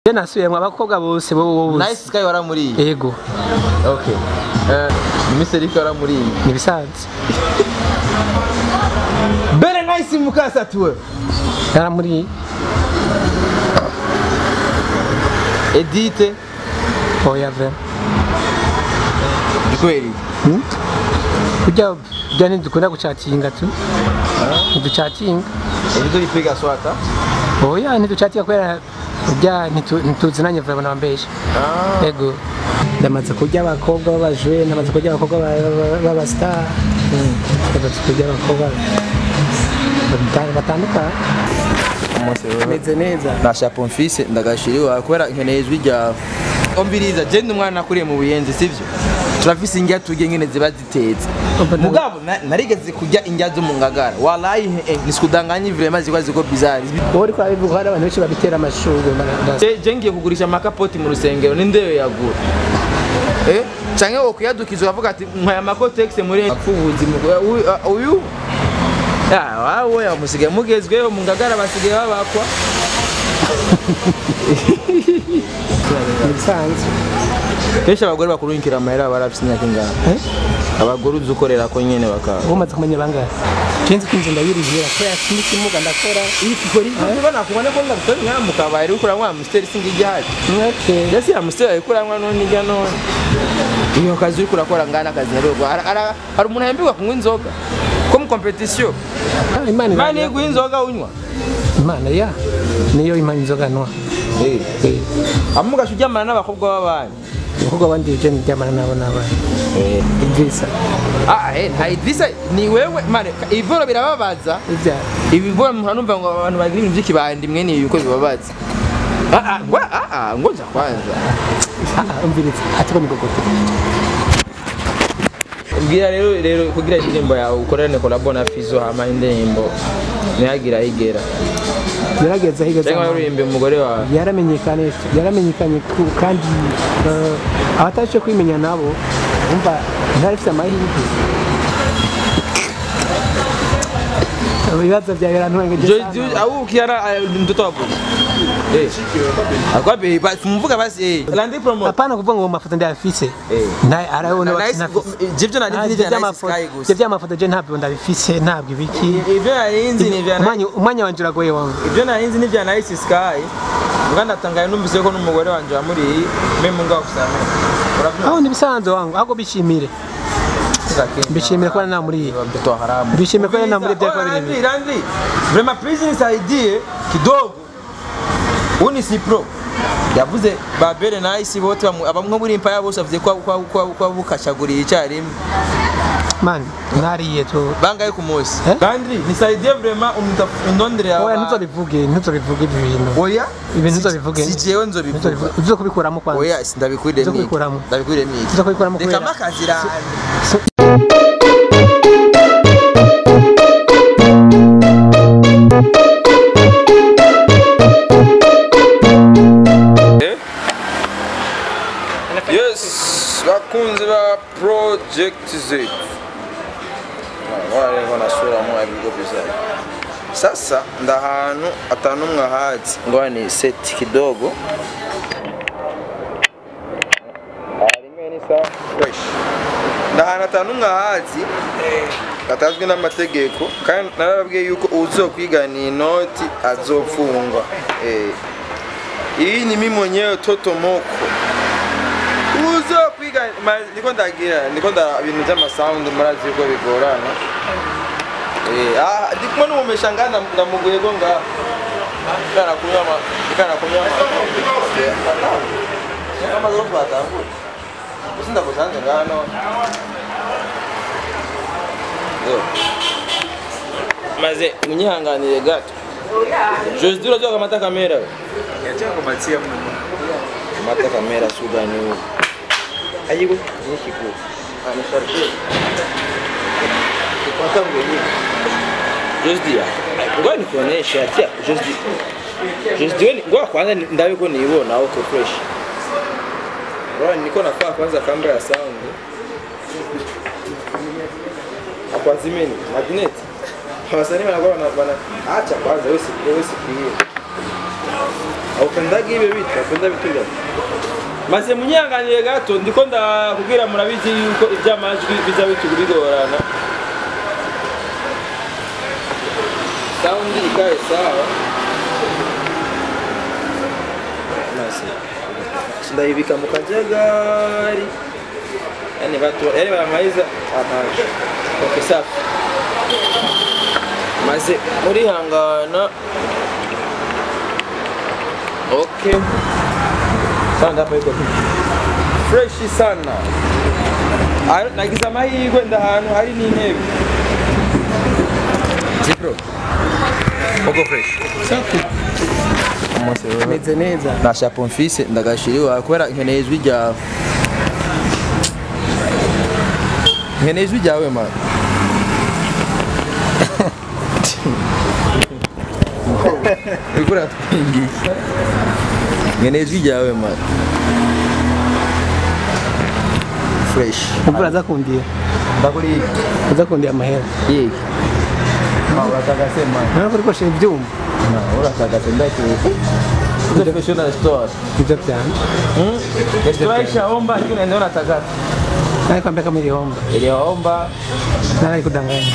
je nasubiyemwo abakobwa bose bo bo bose nice sky waramuriye yego okay eh Mr. Rick waramuriye nibisanzwe bere nice mukasatuwe yaramuri Edite oya ve kweli kurya bya ntidukunda gucatinga tu ntiducatinga Edite ulipiga swata oya ntiducatinga kubera kurya ntitu- ntituzinanye vuba nabambesha ah yego ndamaze kurya abakobwa b'abajwe ndamaze kurya abakobwa ba- ba- b'abastar ndamaze kurya abakobwa bata- batandukanye meze neza nasha pomfise ndagashiriwa kubera nkeneye ijwi ryawe ombiriza je ndi umwana nakuriye mu buyenzi sivyo turafise indya turya nyene ziba zitetse Umva nawe- mugabo na- narigeze kurya indya zo mu ngagara wallahi eh, nisikudanganye vraiment zikwa ziko bizarre wowe uriko urabivuga hari abantu benshi babitera amashurwe bara- Je- je ngiye kugurisha amakapoti mu rusengero nindeyo yagura eh canke wokuyadukiza ukavuga ati nkaya amakotexe muri apfubuzi uyu ya wawe musigaye mugezweho mu ngagara basigaye babakwa ibisanzwe kenshi abagore bakurunkira amahera barafise imyaka ingana Eh? abagore uzi ukorera ko nyene bakaba ubu umaze kumenya bangahe kenshi kwinjira ndabirihira kubera sinzi ikimuga ndakora ibona kubona ko ndabutari nka mu kabari uriko uranywa amusiteri singa igihari Okay. yasi amusiteri ariko uranywa none ijya none iyo kazi uriko urakora ngana akazi ntarugwa hari umuntu ahembirwa kunywa inzoga ko mu competition Ah, imana imana iranya- iguha inzoga unywa imana ya niyo imana inzoga nwa amugasha uryamana n'abakobwa b'abandi abakobwa bandi je ndyamana nabo n'abana idrisa ah eh nta idrisa ni wewe mane ibiboro birababaza ibya ibiboro muhora numva ngo abantu bagira ibintu by'ikibandi mwe ni ibiko bibabaza ah ah ngwa ah ah ngoja kwanza ah umviriza ati ko nigogote mbwira rero rero kugira indirimbo yawe ukorane kolabo na Fizo hama indirimbo ntiyagira ayigera yarageze ahigeze cyangwa uririmbe umugore wawe yaramenyekanye yaramenyekanye ku- kandi eh, abatabashe kwimenya nabo umva ntarifite amahirwe ibibazo byawe birantwengeje Jo- jo- au ukiara eh, mtoto wapo eh akwabe ba- mvuga basi eh landi promo apana kuvuga ngo mu mafoto ndayafise Eh. naye arabona Na- nice go- jivyo nari nzi ibyo ni nice sky ibyo gusa by'amafoto je ntabyo ndabifise ntabwo ibiki ivyo nari nzi ni vya umwanya umwanya wanje uragoye wangu ibyo nari nzi ni vya nice sky mbwa ndatangaye numvise ko n'umugore wanje wamuri meme ngo akusamira urabyumva aho ndibisanzwe wangu ahubwo bishimire mbishimire ko nta muri mtoto wa haramu Bishime ko yana muri byako bibiri. Randy, Randy. Vrema please nisaidie kidogo. Huu ni Cipro. Yavuze Babere na Ice bote bamu- abamwe muri impaya bose bavuze ko ko ko ko bukashaguriye icyarimwe. man nariye tu Bangaye ku munsi. Eh? Randy, nisaidie vrema umndondere oya aba. ntuzobivuge ntuzobivuge ibi bintu Oya? Ibintu Si- nzobivuge. Si jewe nzobivuga. Ntuzobivuge. uzo kubikuramo kwanza Oya, sindabikurire Uzo miki. kubikuramo. Ndabikurire miki. Uzo kubikuramo Reka kubera- makazira. Yes, bakunzi ba Project Z. Wala leo nasura mwa bigo bizari. Sasa ndahantu atanu mwahazi. Ngoja ni set kidogo. Rimwe ni sawa fresh. Ndahantu atanu mwahazi. Atazwi n'amategeko kandi narababwiye yuko uzokwigana inoti azofungwa. Eh. Hii ni mimi mwenyewe Toto Moko uzo kwiga ma- niko ndagira niko nda ibintu by'amasound murazi yuko bigorana eh ah ndikumo numesha ngana ndamuguye go nga kana kunywa ma kana kunywa ma kama zo twatangu usinda kusanze ngano yo maze munyihanganire gato Jose dura joga mata kamera we mata kamera sudani huko ayigo nishiku amesharje kupata mwenyewe Josdia ngoja nikuoneshe atia Josdia Josdia ni ngoja kwanza ni- ndawe ko niibona auto fresh Bro niko nafaa kwanza kamera ya sound Hapo azimeni magnet Wasanii wanakuwa wana wana- acha kwanza wewe si wewe sikie aupendaga ibe bita upenda vitu gani maze munyanganire gato ndiko ndakubwira murabizi yuko iby'amajwi biza bitu bigorana saundi ikae sawa maze ndayibika mu kajagari yani watu yani wanamaliza amajwi okay safi maze murihangana okay sana hapa iko fresh sana Ari- nagize amahirwe nda ahantu hari n'intebe zipro uko fresh umunsi rero meze neza na chapeau mfise ndagashiriwa kubera nkeneye ijwi ryawe nkeneye ijwi ryawe man uriko uratwingisha nkeneye ijwi ryawe man fresh ubwo urazakundiye ndakuri uzakundiye amahera yiki uratagase man ntabwo uri koshera ibyuma uratagase ndakiri professional store nibyo byane restaurant ishaomba lakini unaenda unatagasa nari kwambia kama ilihomba iliomba nari kudanganya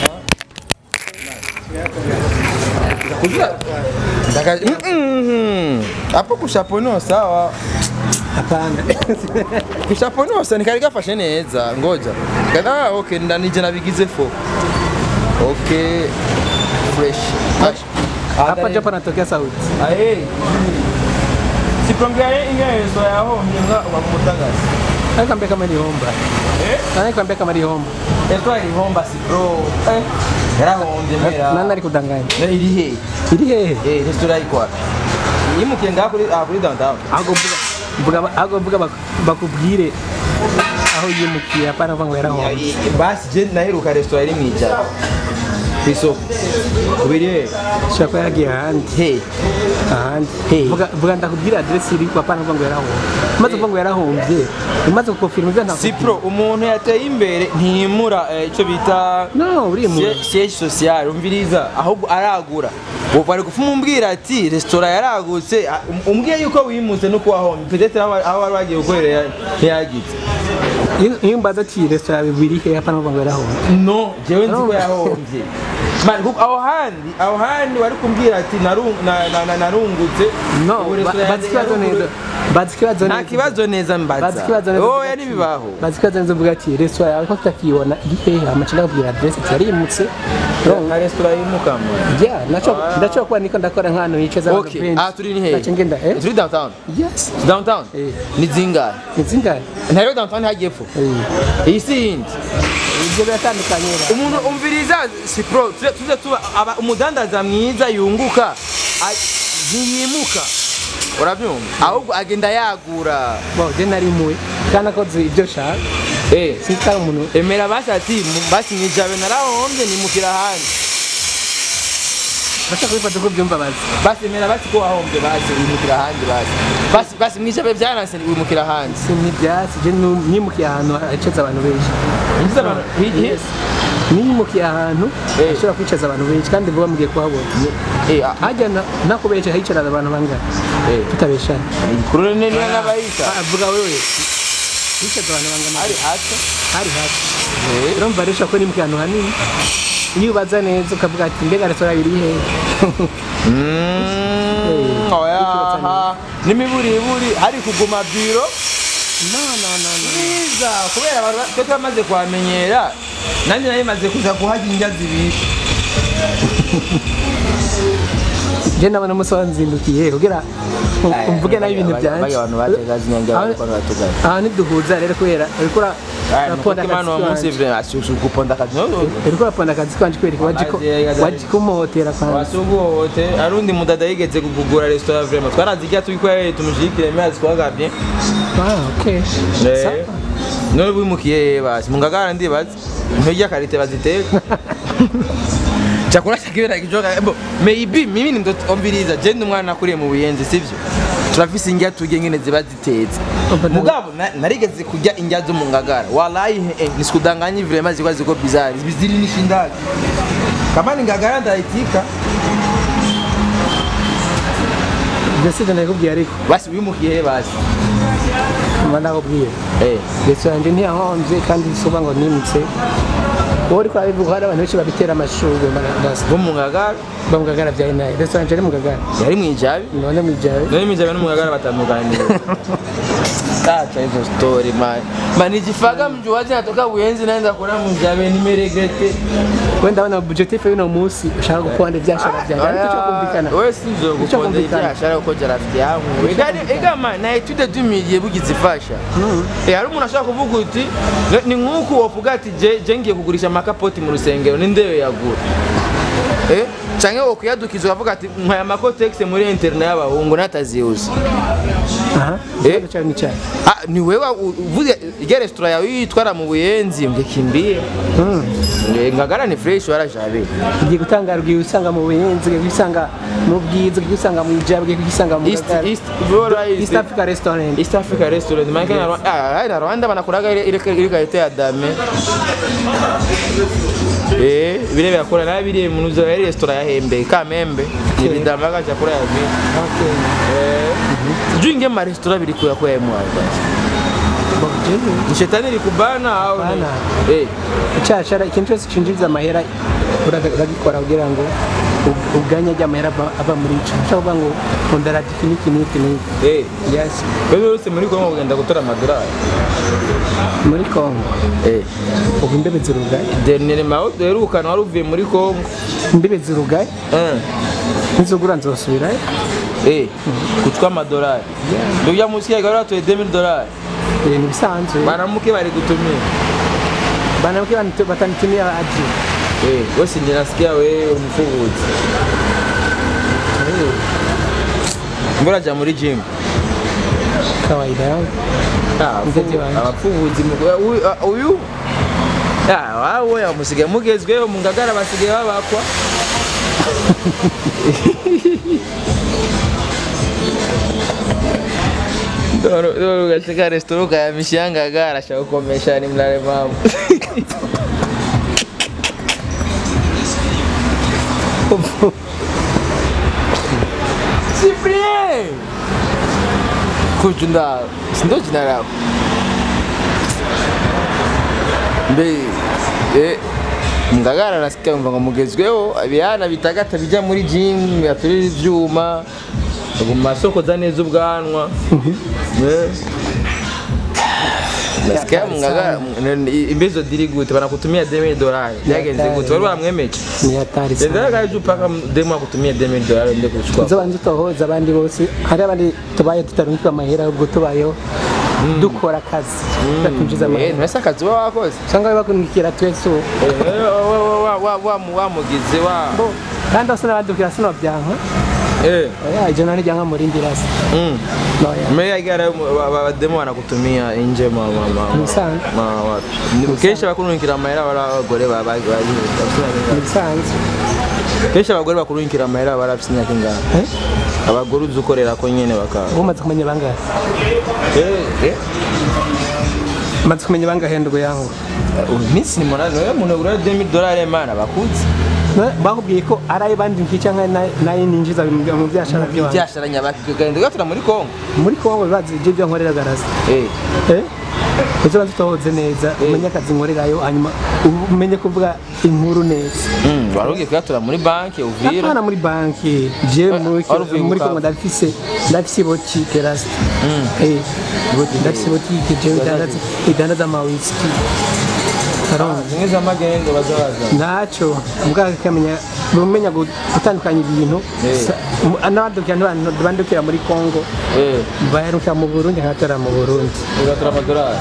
Ndaka- Mm-mm. hapo kushapono sawa hapana kushapono sa nikari gafashe neza ngoja kada okay ndanije nabigize fo okay fresh hapa ndio panatokea sauti aye siprongea ingezo yaho mjenga wa kumutagaza nari kwambia kama ilihomba eh nari kwambia kama ilihomba etwa ilihomba si bro eh yarahombye mera nani nari kudanganya Ne iri he iri hehe eh restaurant iko wapi yimukiye ngaha kuri ah kuri downtown ahubwo mvuga mvuga ahubwo mvuga bak- bakubwire aho yimukiye hapana kuvuga ngo yarahomba basi je naheruka restaurant iri mwijana ku isoko kubiri he ushobora kuba yaragiye ahandi he ahandi Hey. vuga vuga ndakubwira aderesi iri hapana kuvuga ngo yarahombye umaze kuvuga ngo yarahombye umaze gukofirma ibyo ntabwo sipro umuntu yateye imbere ntiyimura eh, ico bita no urimura sie- siège social umviriza ahubwo aragura ubu bari gufuma umbwira ati restaurant yaragutse ah, um- umbwiye yuko wimutse nuko wahombye peut-être aho aho wari wagiye gukorera ntiyagize Iyo- iyo mbaza ati resitora bibiri he hapana kuvuga ngo yarahombye no jewe nzi ko No. yahombye Man, kuko aho handi aho handi wari kumbwira ati narung- na- na- na- narungutse no Ubu ba- restaurant bazi ikibazo yaruguru- neza bazi ikibazo nta neza kibazo neza bazi ikibazo mbaza neza oya uvuga ati- ntibibaho bazi ikibazo neza uvuga ati resitora yawe ko tutakiyibona iri hehe amacina akubwira aderesi ati yarimutse nka restaurant y'umukamo ya naco ndashobora kuba niko ndakora nk'ahantu hicaza abantu okay benshi ah turi ni hehe Naca ngenda eh turi downtown yes downtown Eh. ni zingahe inzingahe ntayo downtown hagiye epfo Eh, iyi si yindi ibyo biratandukanye ra. umuntu umviriza si pro tuze tuze tuba aba- umudandaza mwiza yunguka a- ntiyimuka urabyumva ahubwo agenda yagura bo je nari muwe kandi akoze ibyo shaka eh sitari umuntu emera basi ati mu- basi mwijabe narahombye nimukira ahandi bashaka kubifata uko byumva bazi basi emera basi ko wahombye basi wimukira ahandi basi basi basi mwijabe byaranse wimukira ahandi si n'ibyatsi je nu- nimukiye ahantu hicaza abantu benshi injiza abantu higihe Yes. nimukiye ahantu Eh. ashobora kwicaza abantu benshi kandi vuba mugiye kuhabona eh ah, hajya na- nakubesha hicara abantu bangana eh tutabeshana kuri nene n'abayita Ah, vuga wewe hicaza abantu bangana ari hato hari hafi eh urumva rero ushobora kuba nimukiye ahantu hanini iyo ubaza neza ukavuga ati mbega resitora iri hehe Mm, oya n'imiburiburi hari kuguma biro no no no no mwiza kubera abantu ba- twe twamaze kuhamenyera nanjye nari maze kuza kuhajya indya zibiri je ndabona umunsi wanzindukiye kugira ngo mvuge nabi ibintu byanjye abantu bateza zinyanja Aho- bariko baratugana aha ntiduhuza rero kubera uriko ura- uraponda imana wa munsi akazi vre asusu guponda akazi no uriko uraponda akazi kanje kubera ko waje ko- Amazi, waje kumuhotera kwanza wasuguhote arundi mudada yigeze kugugura restaurant vraiment twarazirya turiko tumushikire mezi twagavye ah okay Sawa. none wimukiye basi mungagara ndibaza nturya karite baziteka chakula cha kiwe nakichoka bo maybe mimi ni mtoto ombiriza je ndi umwana nakuriye mu buyenzi sivyo turafise indya turya nyene ziba zitetse Umva nawe- mugabo na- narigeze kurya indya zo mu ngagara wallahi eh, nisikudanganye vraiment zikwa ziko bizarre ziri nishindaga kama ni ngagara ndaitika ibyo si ibyo nakubwiye ariko basi wimukiye he basi mba nakubwiye eh ndetse yanjye ntiyahombye kandi suba ngo nimutse wowe uri kwabivuga hari abantu benshi babitera amashurwe bo mu ngagara bamugagara bya inayi ndetse yanjye ari mugagara yari mu ijabi none mwijawe nari mijabe no mu ngagara batandukanye acha hizo story man man nijifaga mjuaji natoka buyenzi naenda kula mjabe nimeregrete wenda abana objectif y'uno munsi ushaka gukunda ibyashara byanjye ariko cyo kumvikana wewe sinzo Icyo gukonda kumvikana. ibyashara uko rafiki yangu igari igama na etude dumiye bugize ifasha eh hari umuntu ashaka kuvuga uti ni nkuko wovuga ati je je ngiye kugurisha amakapoti mu rusengero ni ndewe yagura eh canke wokuyadukiza ukavuga ati nkaya makotex muri internet y'abahungu nataziuza aha Eh? ikibazo cyawe ni cyawe Ah, ni wewe uvuze ijya resitora yawe yitwara mu buyenzi ngekimbie ngagara ni fresh warajabe ugiye gutangara ugiye usanga mu buhinzi ugiye usanga mu bwiza ugiye usanga mu ijabo ugiye usanga mu East Gatara. East Bora East Africa Restaurant East Africa restaurant maana kana Rwanda ah na Rwanda banakuraga ile ile ile kalite ya dame eh vile vya kula na vile mnuzo ya ile restaurant ya Hembe Kamembe ni bidamaga chakula ya vile Okay. eh sijui inge ma restaurant bili kwa kwa mwa Bakujeni. ni shetani likubana au ni Bana. eh icyashara ikintu cyose cyinjiriza amahera uraga- uragikora kugira ngo u- uganye ajya amahera ava ava muri ico ushaka kuvuga ngo nkunda iki n'iki n'iki n'iki eh yes wewe wese muri Kongo kugenda gutora amadolari muri Congo eh ubu imbibe zirugaye dernier mao duherukana wari uvuye muri Kongo imbibe zirugaye eh nizugura nzosubirayo eh kuchukua amadolari ndugu ya musikia gari watoe 2000 dolari ibintu bisanzwe banamuke bari kutumia banabwe batanitumia aji eh wesi ninasikia wewe mfuguzi mbona ja muri gym kawaida yangu ah Mtetezi wanjye. abafuguzi mu- uyu ah, uyu ah wawe amusigaye mugezweho mu ngagara basigaye babakwa Doro doro katika restaurant ya mishanga arashaka kukomesha ni mlale mama. Cyprien! Kujunda, sindo jina lako. Mbe eh Ngagara nasikia mvanga mugezweho abihana bitagata bija muri gym yaturira ivyuma mu masoko za neza ubwanwa Eh. nasikia mngagara imbezo diri gute banakutumia 2000 dolari byagenze gute wari wamwemeje ni hatari sana Ndenda kaje upaka demo akutumia 2000 dolari nde kuchukua zo banze tuhoza abandi bose hari abandi tubaye tutarungika amahera ubwo tubayeho dukora akazi tukinjiza eh amahera nasa kazi wa wakoze usanga bakundikira twese ubu Eh, wa wa wa wa wa mu- wamugize wa Bo, kandi asa n'abadukira sino byanka eh oya ijana n'ijyanka muri ndirasi mm noya Meya igara abademo wanakutumia inje ma ma ma Musanze. ma wapi Ni- kenshi bakurungikira amahera bari abagore ba ba- ba- ni bisanzwe kenshi abagore bakurungikira amahera bari afite imyaka ingana Eh? abagore uzi ukorera ko nyene baka ubu umaze kumenya bangahe eh eh umaze kumenya bangahe ndugu yangu iminsi ni munani wewe muntu ugura 2000 dolari mana bakuzi Ne- bakubwiye ko ari ayo bandi nkica nka na- nayo ninjiza mu mu byashara by'iwanjye byasharanya bakigenda gatura muri Kongo muri kongo bibazi ibyo byo nkorera garaza eh Eh? Uzi banze tuhoze neza umenye akazi nkorerayo hanyuma umenye kuvuga inkuru neza mm warugiye kuyatura muri banki uvira apana muri banki je muri wari uvuye muri gukaza. kongo ndafise ndafise botike rasta eh ndafise botike je idandaza idandaza amawisiki Karongi. zimwe z'amagendo bazabaza ntacyo mbwa kamenya bumenya gu- gutandukanya ibintu Eh. Sa- mu- n'abadukira n'abantu bandukira muri Kongo eh baheruka mu Burundi nkatora mu Burundi ugatura amadolari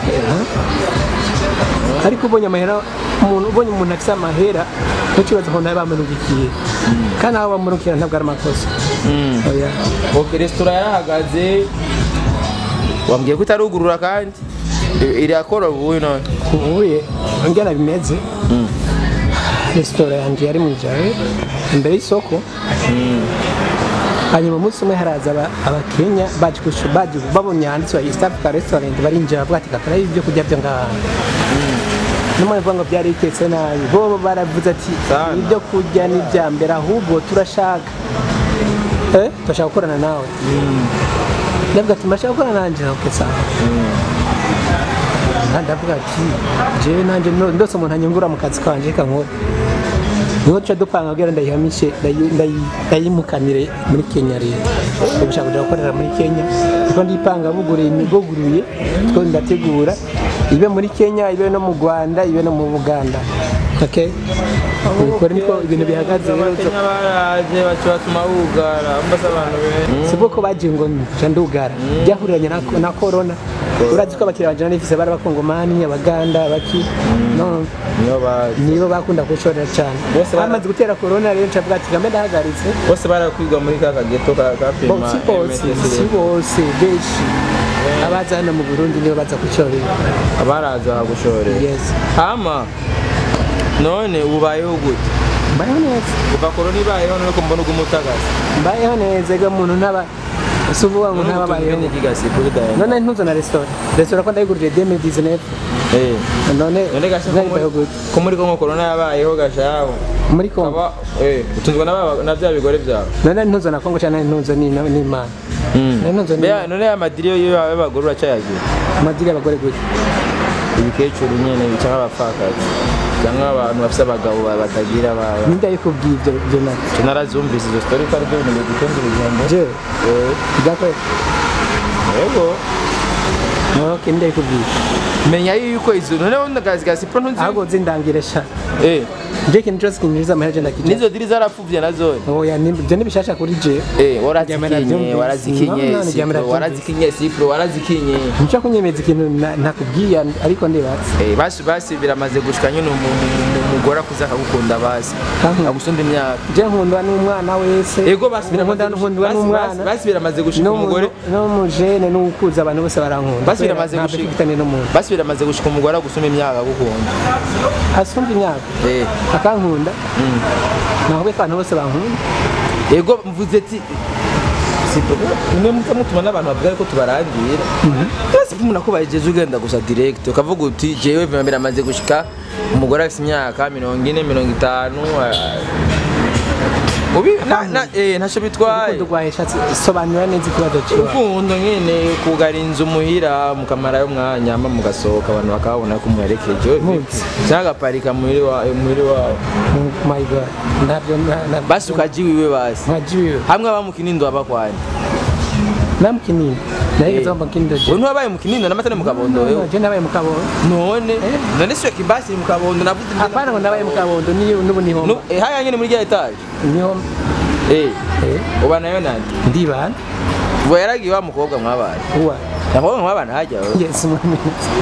ariko ubonye amahera umuntu ubonye umuntu afite amahera ntukibaze ko nawe bamurugikiye kandi aho bamurukira ntabwo ari amakosa mm oya Ok, resitora yarahagaze wambwiye ko itarugurura kandi I- irakora ubu none ubuye ngena bimeze resitora yanjye yari mu ijare imbere y'isoko hanyuma umunsi umwe haraza aba- abakenya baje kushu- baje babonye handitse East Africa Restaurant barinjira bavuga ati kakara ibyo kurya byo ngaha n'umwe avuga ngo byari bitetse nabi bo baravuze ati Sana. ibyo kurya ni ibya mbere ahubwo turashaka eh turashaka gukorana nawe ndavuga ati mashaka gukorana nanjye ok sawa Ah, ndavuga ati jewe nanjye no- ndose umuntu anyungura mu kazi kanje reka nkore niho duca dupanga kugira ndayihamishe ndayi- ndayi- ndayimukanire muri kenya rero ubu ushaka kuja gukorera muri kenya kuko ndipanga buguruye buguruye two ndategura ibe muri kenya ibe no mu rwanda ibe no mu buganda okay ubikora niko ibintu bihagaze rero abakenya baraje baca batuma bugara mbasa abantu benshi si bwo ko bagiye ngo nja ndugara byahuriranye na, na corona urazi ko abakiriya banje narifise bari abakongomani abaganda abaki no niyo baje nibo bakunda kushorera cyane Bose bara- bamaze gutera corona rero ncavuga ati gambe ndahagaritse bose barakwigwa muri ka kageto ka Bo, kapima si bose si bose benshi abaza hano mu burundi nibo baza kushorera abaraza bagushorera yes hama none ubayeho gute mbayeho neza kuva korona ibayeho none ko mbona ugumutagaza mbayeho neza ega umuntu ntaba si uvuga ngo ntababayeho kigasi kuri dayana none ntuzo na resitora resitora ko ndayigurije 2019 eh none none gasi ko naribayeho muri- gute ko muri kongo korona yabayeho gashaho muri kongo aba eh utunzwe n'aba- na bya bigore byawe none ntuzo na kongo cyane ntuzo ni ni imana none ntuzo ni Mbega none ya madiri yo y'abagore uracayagira amadiri y'abagore gute ibikecuru nyene cyangwa abapfakazi cyangwa abantu bafite abagabo ba- batagira abana ninde yikubwiye ibyo ibyo nabyo Je narazumvise izo story ko ari byo bintu bigutondera ijambo je Eh, byakoye yego ok ninde yikubwiye menya yuko izo none wundi akazi ka siporo ntuzi ahubwo zindangire sha eh je ikintu cyose kinjiriza amahera je ndakijya nizo diri zarapfuvye nazo oya ni- ibyo ni bishasha kuri je eh Jamera warazikinye vyumvise. warazikinye No, no, jamera sipro warazikinye sipro warazikinye nicyo kunyemeza ikintu na- ntakubwiye ariko ndibatse eh basi basi biramaze gushika nyine umu- umu- umu- umugore akuze akagukunda basi Kankunda. agusunda imyaka je nkundwa n'umwana wese ego basi biramaze nkundwa gushika- nkundwa basi- n'umwana basi- basi biramaze gushika n'umuntu- umugore n'umujene n'ukuze abantu bose barankunda Basi Kubera biramaze nta gushika. bifitanye n'umuntu basi biramaze gushika umugore agusuma imyaka agukunda asumva imyaka eh akankunda naho beka abantu bose bankunda ego mvuze ati sipro mwe muta mutuma n'abantu bavuga ko tubarangira basi umuntu akubajeje ugenda gusa direct ukavuga uti jewe vima biramaze gushika umugore afite imyaka mirongo ine mirongo itanu ah, ubi na- na- eh, ntacyo bitwaye urukundo rwaheshatse sobanura neza ikibazo cyawe urukundo nyine kugara inzu muhira mukamarayo umwanya hama mugasohoka abantu bakabona ko muherekeje Muzi. cyangwa agaparika muhiri wa- muhiri wawe Oh my god ntabyo na- na- basi ukaja iwiwe basi nkajiwe hamwe aba mu kinindo abakwanya namukinini nahigeze wamba kinindo je we ntiwabaye mu kinindo n'amatara mu kabondo wewe je nabaye mu kabondo none none siyo kibasi iri mu kabondo navuze ndi- apana ngo nabaye mu kabondo niyo n'ubu niho Nu- eh, haya nyine muri rya etaje niho eh eh uba nayo nande ndibana ubwo yaragiye wa mukobwa mwabaye uwa nta mukobwa mwabana hajya wewe yes mwami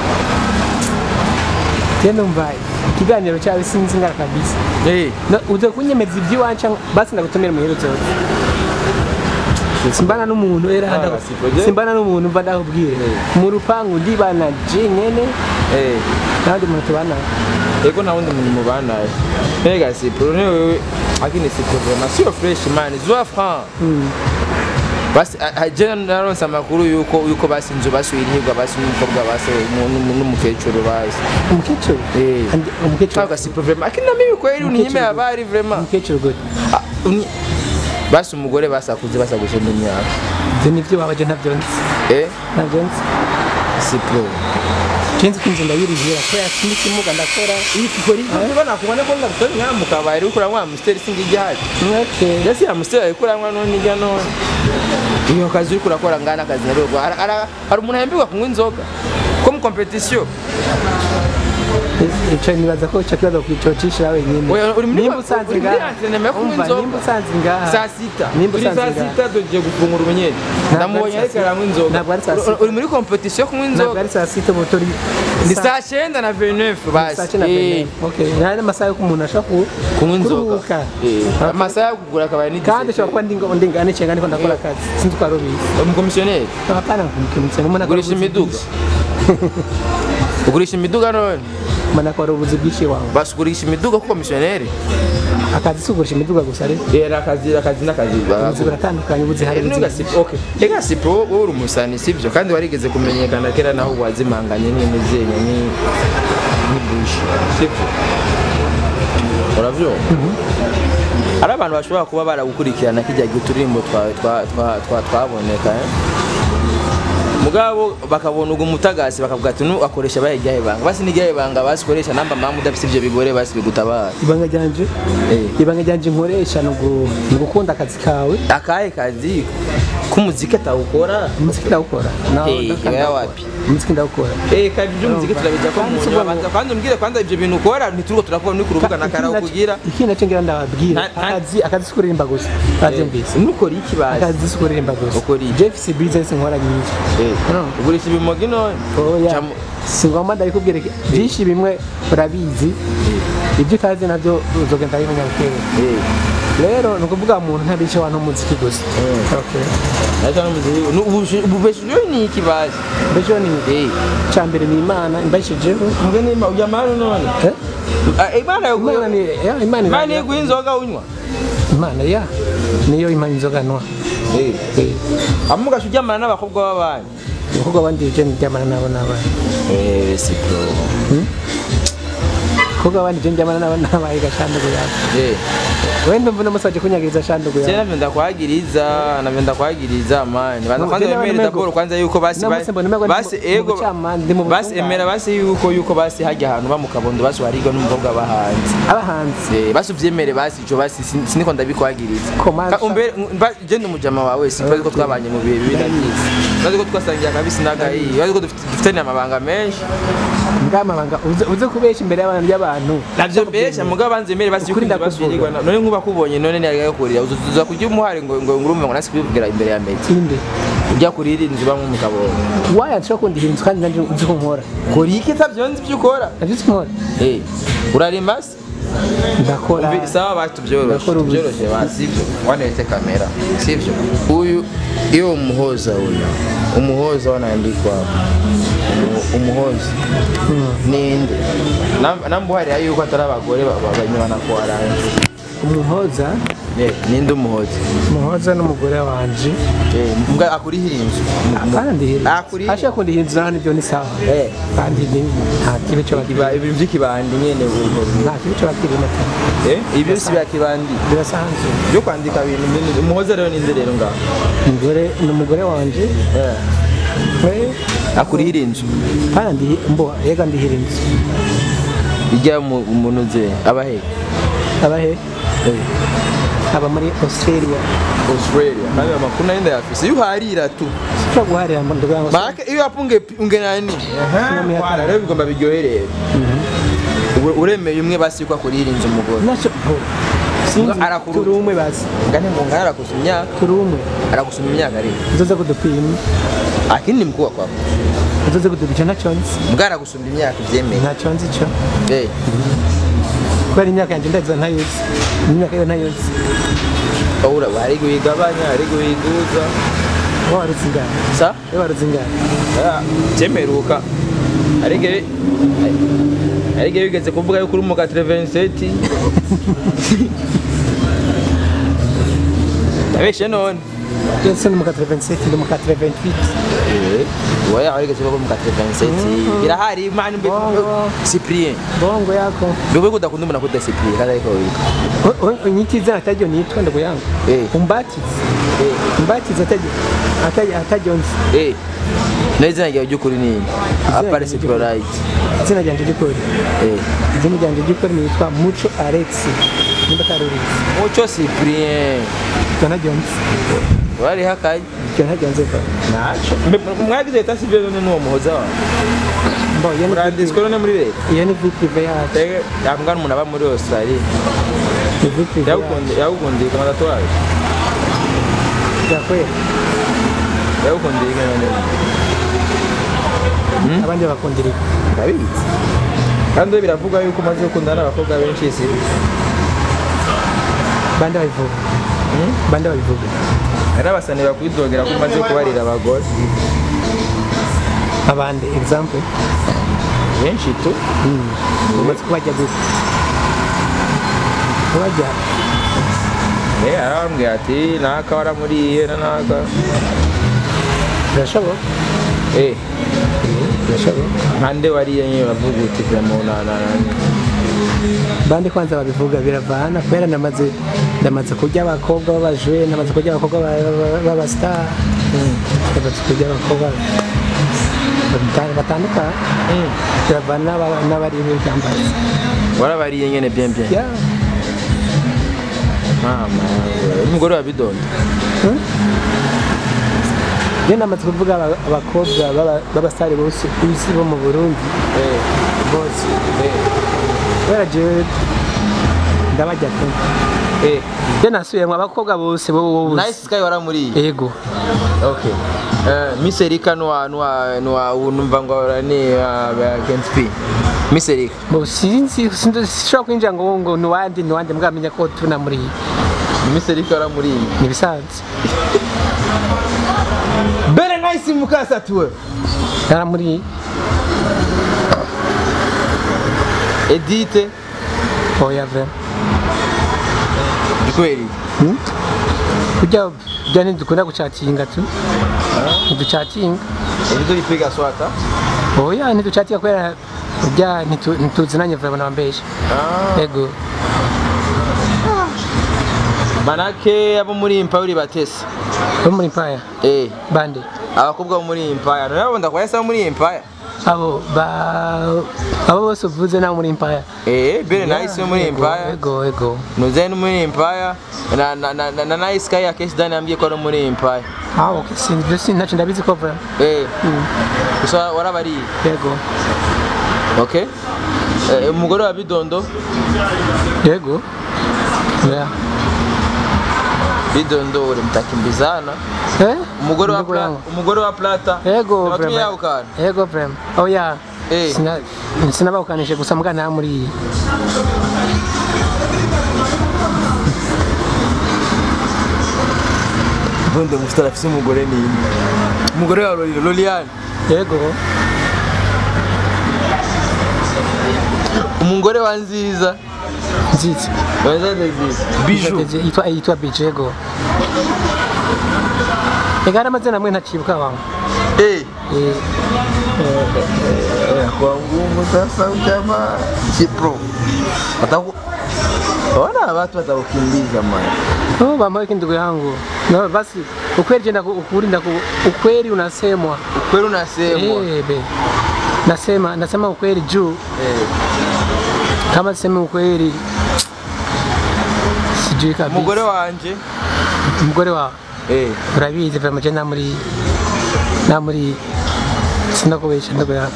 je ndumva ikiganiro cyawe sinzi ngara kabisa eh No, uze kunyemeza iby'iwacu basi ndagutumira muhero zose simbana n'umuntu era Ah, ndagu- si projet. simbana n'umuntu mva ndakubwira mu rupangu ndibana je nyene eh n'abandi muntu tubana ego nta wundi muntu mubanaye mbega siporo ni wewe akini siporo vraiment sio fresh man zwa franc basi a- a- je naronse amakuru yuko yuko basi inzu basubirihirwa basi n'umukobwa basi nu- nu- n'umukecuru basi umukecuru Eh. Andi- umukecuru kaga siporo vraiment akini na mimi kweli uninyime Umukecuru. habari vraiment umukecuru gute Ah, uni- basi umugore basakuze basagushinda imyaka ibyo nibyo wabaje ntabyo nzi eh ntabyo nzi siporo kenzi ko inzu ndayirihira kubera sinzi ikimuga ndakora niba nakubona ko ndagutora nka mu kabari uriko uranywa amusiteri singa igihari Okay. mbese amusiteri ariko uranywa none ijya none iyo kazi uriko urakora ngana akazi nyarugo hari hari- hari umuntu ahemberwa kunywa inzoga ko mu kompetisiyo icyo nibaza ko icyo kibazo kwicocisha wenyine Oya, uri muri- nimba usanze uri muri ngaha entraînement yo kunywa umva inzoga. nimba usanze ngaha saa sita nimba turi usanze saa ngaha sita tugiye gufungura ubunyeri Ntabwo ndamubonye ari ariko saa aranywa inzoga Ntabwo ari saa Uri- sita. uri muri kompetisiyo yo kunywa ntabwo inzoga ari saa sita ubu turi ni saa- saa cyenda na venefu basi saa cyenda Eh, mbere okay nari amasaha yo umuntu ashobora ku- kunywa inzoga kuruhuka Eh, amasaha yo kugura akaba ni kandi ushobora kuba ndi ngo- ndi nganice ngani ko ndakora akazi sinzi ko ari ubizi umukomisiyoneri hapana kumukimutse umuntu akora ugurisha ubuzi imiduga bwinshi. ugurisha imiduga none umuntu akora ubuzi bwinshi wawe basi ugurisha imiduga ko komisiyoneri akazi si ugurisha imiduga gusa rero era akazi akazi n'akazi ubuzi buratandukanye ubuzi hari ubuzi bwinshi. ega sipo wowe uri umusani sibyo kandi warigeze kumenyekana kera naho wazimanganye n'imizenye ni ni bushi sibyo uravyumva hari abantu bashobora kuba baragukurikirana kijya gihe uturirimbo twawe twa- twa- twa- twaboneka eh? mugabo bakabona ugo mutagasi bakavuga ati nu akoresha bahe ryahe banga basi ni ryahe banga basikoresha namba mama udafite ivyo bigore basi bigutabara ibanga ryanje Eh. ibanga ryanje nkoresha ni ugu- ni ugukunda akazi kawe akahe kazi k'umuziki atawukora umuziki ndawukora nawe Eh, ndakanda wewe ndawukora. wapi? umuziki ndawukora Eh, kazi by'umuziki turabijya ko Kandi mu si nyuma ubwo- banza kwanza umbwire kwanza ivyo bintu ukora ntituruko turakubona uri ku rubuga na karawo kugira ikindi nacyo ngira ndababwira Nta- nta- akazi akazi si kuririmba gusa babyumvise nukora iki bazi akazi si kuririmba gusa Ukora iki? jeff si business nkora nyinshi Eh, No. ugurisha ibimogi none oya Camu- si ngombwa ndabikubwira iki- byinshi bimwe urabizi ibyo utazi nabyo uzogenda bimenya bukeya Eh, rero ni ukuvuga umuntu ntabishe abantu umuziki gusa Okay. naca n'umuziki nu- ubushi- ububeshejeho ni iki bazi mbese ni Eh, icya mbere ni imana imbashijeho mbwe ni ma- uya mani none Eh? Ah, imana yo imana ni ya, imana imana ira- iguha inzoga unywa imana ya niyo imana inzoga nwa Eh, Eh, amugasha uryamana n'abakobwa b'abandi umukobwa wandi je ndyamana nabo n'abana Eh, si bro umukobwa wandi je ndyamana nabo n'abaye gashandugu yawe Eh, we ndumva n'umusaje kunyagiriza shandugu je yawe navyo ndakwagiriza navyo ndakwagiriza mani banza No, kwanza je nawe wemere nimego. daboro kwanza yuko basi Namutse mbona nimego ndi basi mu- mu ego bucamanza, ndi mu basi butungane. emera basi yuko yuko basi hajya ahantu ba mu kabondo basi warigwa n'umukobwa bahanze abahanzi Eh, basi uvyemere basi ico basi sin- siniko ndabikwagiriza Komasha. Ka- umbere mba- je ndi umujama wawe sibazi ko twabanye mu bihe bibi na byiza bazi ko twasangiye akabisi n'agahiye bazi ko dufite- dufitanye amabanga menshi ngamabanga uze uze kubesha imbere y'abantu y'abantu navyo mbesha mugabo banzemere basi yuko Ukuri ibyo ndakuvuga. basubirirwa na- none nkuba kubonye none niyagaye kurira uza kurya umuhari ngo ngo ngurumve ngo nasi kubivugira imbere ya meti inde ujya kurira inzu bamwe mu kabondo waya nshobora kundi hinzu kandi nanje uzi ko nkora kora iki itavyonzi ivyo ukora navyo uzi nkora Eh, urarimba se ndakora Umvi- sawa basi tubyoroshe Ndakora ubuzi. tubyoroshe basi sivyo wanete kamera sivyo uyu iyo umuhoza uyu umuhoza wanaandikwa umu- umuhoza ninde Nam- nambuharira yuko atari abagore ba- ba- banywana kuwaranje umuhoza ninde umuhoza umuhoza n'umugore wanje Eh, mbwa akurihira inzu kandi Akuri- ashaka kundi hinzu naho nibyo ni sawa Eh. kandi ni nta kibi cyo bakiri Kiba- ibintu by'ikibandi nyene ubu- nta kibi cyo bakiri mata Eh, ibyo si bya kibandi birasanzwe byo kwandika ibintu binini umuhoza rero ninde rero ngaho umugore ni umugore wanje Eh, we akurihira inzu kandi mbo yega ndihira inzu ijya mu muntu ze abahe abahe aba muri australia Australia kandi amakuru nari ndayafise iyo uharira tu ushobora guharira mu nduga ngo make iyo wapunge unge nani wara rero bigomba biryoherera Ure- uremeye umwe basi yuko akurihira inzu umugore nacyo bo sinzi Ngo arakuruta. turi umwe bazi ngane ngo ngana arakusuma imyaka turi umwe arakusuma imyaka rero uzoze kudupima akindi ni mkubwa kwako uzoze kudupima ntacyo nzi mbwa aragusumba imyaka ibyemeye ntacyo nzi cyo Eh, kubera imyaka yanjye ndayiza ntayozi imyaka yo ntayozi ura hari guhigabanya hari guhiguza wowe warutse ingana sa wowe warutse ingana cyemeruka arige arige bigeze kuvuga yuko uri mu ka 27 Yabeshe none yose ni mu ka 27 ndi mu ka 28 Wowe arige kuvuga mu ka 27 birahari mani mbe Bongo. Cyprien bongo yako Bebe kudakunda umuntu akunda Cyprien kandi ariko wika O- o- unyita izina atajyo nitwa ndugu yangu Eh. umbatize umbatize atajyo atajyo atajyo nzi eh Neza ngiye ry'ukuri ni apare ryanjye Cyprolite izina ryanjye ry'ukuri eh izina ryanjye ry'ukuri nitwa muco alex nimba karurizi Mucho Cyprien icyo ntajyo nzi wari hakaye icyo ntajyo nzi ko naco mwagize leta sivyo none n'uwo muhoza wawe mbo iyo ni uranditswe none muri leta iyo ni vie prive yacu Ege, yambwa n'umuntu aba muri Australia ni vie prive yacu yagukundiye yagukundiye ku matatuwaje byakwera yagukundiye iki none abandi bakundira iki ndabizi kandi we biravugwa yuko umaze gukundana n'abakobwa benshi si bande babivuga bande babivuga hari n'abasani bakwidogera ko umaze kubarira abagore abandi example benshi tu umaze kubajya gute kubajya Eh, arambwira ati naka waramuriye na naka birashoboka eh birashoboka nkande wariye nyine uravuga uti vraiment na na na bandi kwanza babivuga biravana kubera namaze ndamaze kurya abakobwa b'abajwe namaze kurya abakobwa ba- ba- b'abastar ndamaze kurya abakobwa bata- batandukanye biravana n'aba- n'abari b'ibyambazi warabariye nyene bien bien Yeah. mama umugore wa bidondo Njye namaze kuvuga aba- abakobwa b'aba- b'abasitari bose ku isi bo mu Burundi bose kubera jewe ndabajya pe eh njye nasubiyemo abakobwa bose bo bo bose nice sky waramuriye ego okay eh miss erika nwa nwa nwa unumva ngo ni against p miss erika Bo sinzi sinzi- sinshobora kwinjira ngo ngo nuwandi nuwandi mwamenya ko tunamuriye miss erika waramuriye ni ibisanzwe bere nice mukasatuwe naramuriye edite oya ve ikweri kurya kurya ntidukunda gucatinga tu ntiducatinga edite ipiga swata oya ntiducatinga kubera kurya ntitu- ntituzinanye vuba nabambesha ego manake abo muri impawuri batese bo muri mpaya eh bande abakobwa bo muri impaya nabo ndakwahise abo muri impaya abo ba abo bose uvuze nabo muri mpaya eh bere nice yo muri impaya ego ego nuze no muri impaya na na na na- na nice sky akeshi dani yambwiye ko ari muri impaya ah okay sinzi ibyo sinzi ntacyo ndabizi ko vuba eh gusa warabariye ego okay eh, umugore wa bidondo ego yeah. bidondo uri mtakimbizana eh umugore wa Ndugu Pla- yangu. umugore wa plata ego Nabatumye vrema yawukana ego vrema oh yeah Eh. Sina- sinabawukanije gusa mbwa nta muri Bonde mustara afise umugore ni umugore wa Loli- Loliane ego umugore wa nziza nziza Wanza nziza biju yitwa yitwa bije ego ega hari amazina amwe ntacibuka wangu eh Eh, kwa ngumu sasa uchama kipro wataku Ona watu watakukimbiza man. oh bambaye kindugu yangu no basi ukweli jenda ukuri ndaku ukweli unasemwa Kweli unasemwa. eh be nasema nasema ukweli juu Eh. kama sema ukweli sijui kabisa Umugore wanje umugore wawe eh urabizi vema je nta muri nta muri sinakubesha ndugu yangu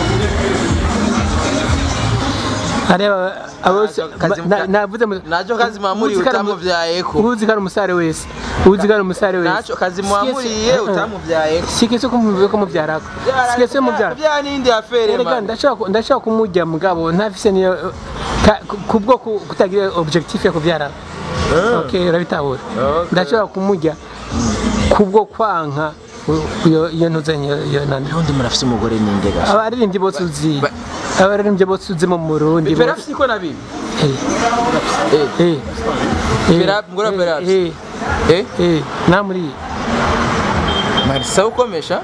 areba abose Nacho kazi na- muka- navuze mu- nacho kazi mwamuriye uzi ko ari mu- utamuvyayeko. uzi ko ari umusare wese uzi ko ari umusare wese Nacho kazi mwamuriye utamuvyayeko. sikese ko mu- ko mubyarako sikese mubyara Vya nindi afere Erega man. ndashobora ku- ndashobora kumujya mugabo ntafise niyo ka- ku- kubwo ku- kutagira objectif yo kubyara okay urabitahura Okay. ndashobora kumujya kubwo kwanka u- iyo iyo ntuzanye iyo nani Undi murafise umugore ninde gasha. abaririmbyi bose uzi Ba- abaririmbyi bose uzi mu Burundi Bera bose afise iko nabibi. Eh, Eh. eh, eh, Bera- mugore wa eh, Bera eh, Eh. eh, nta muri Marisa ukomesha.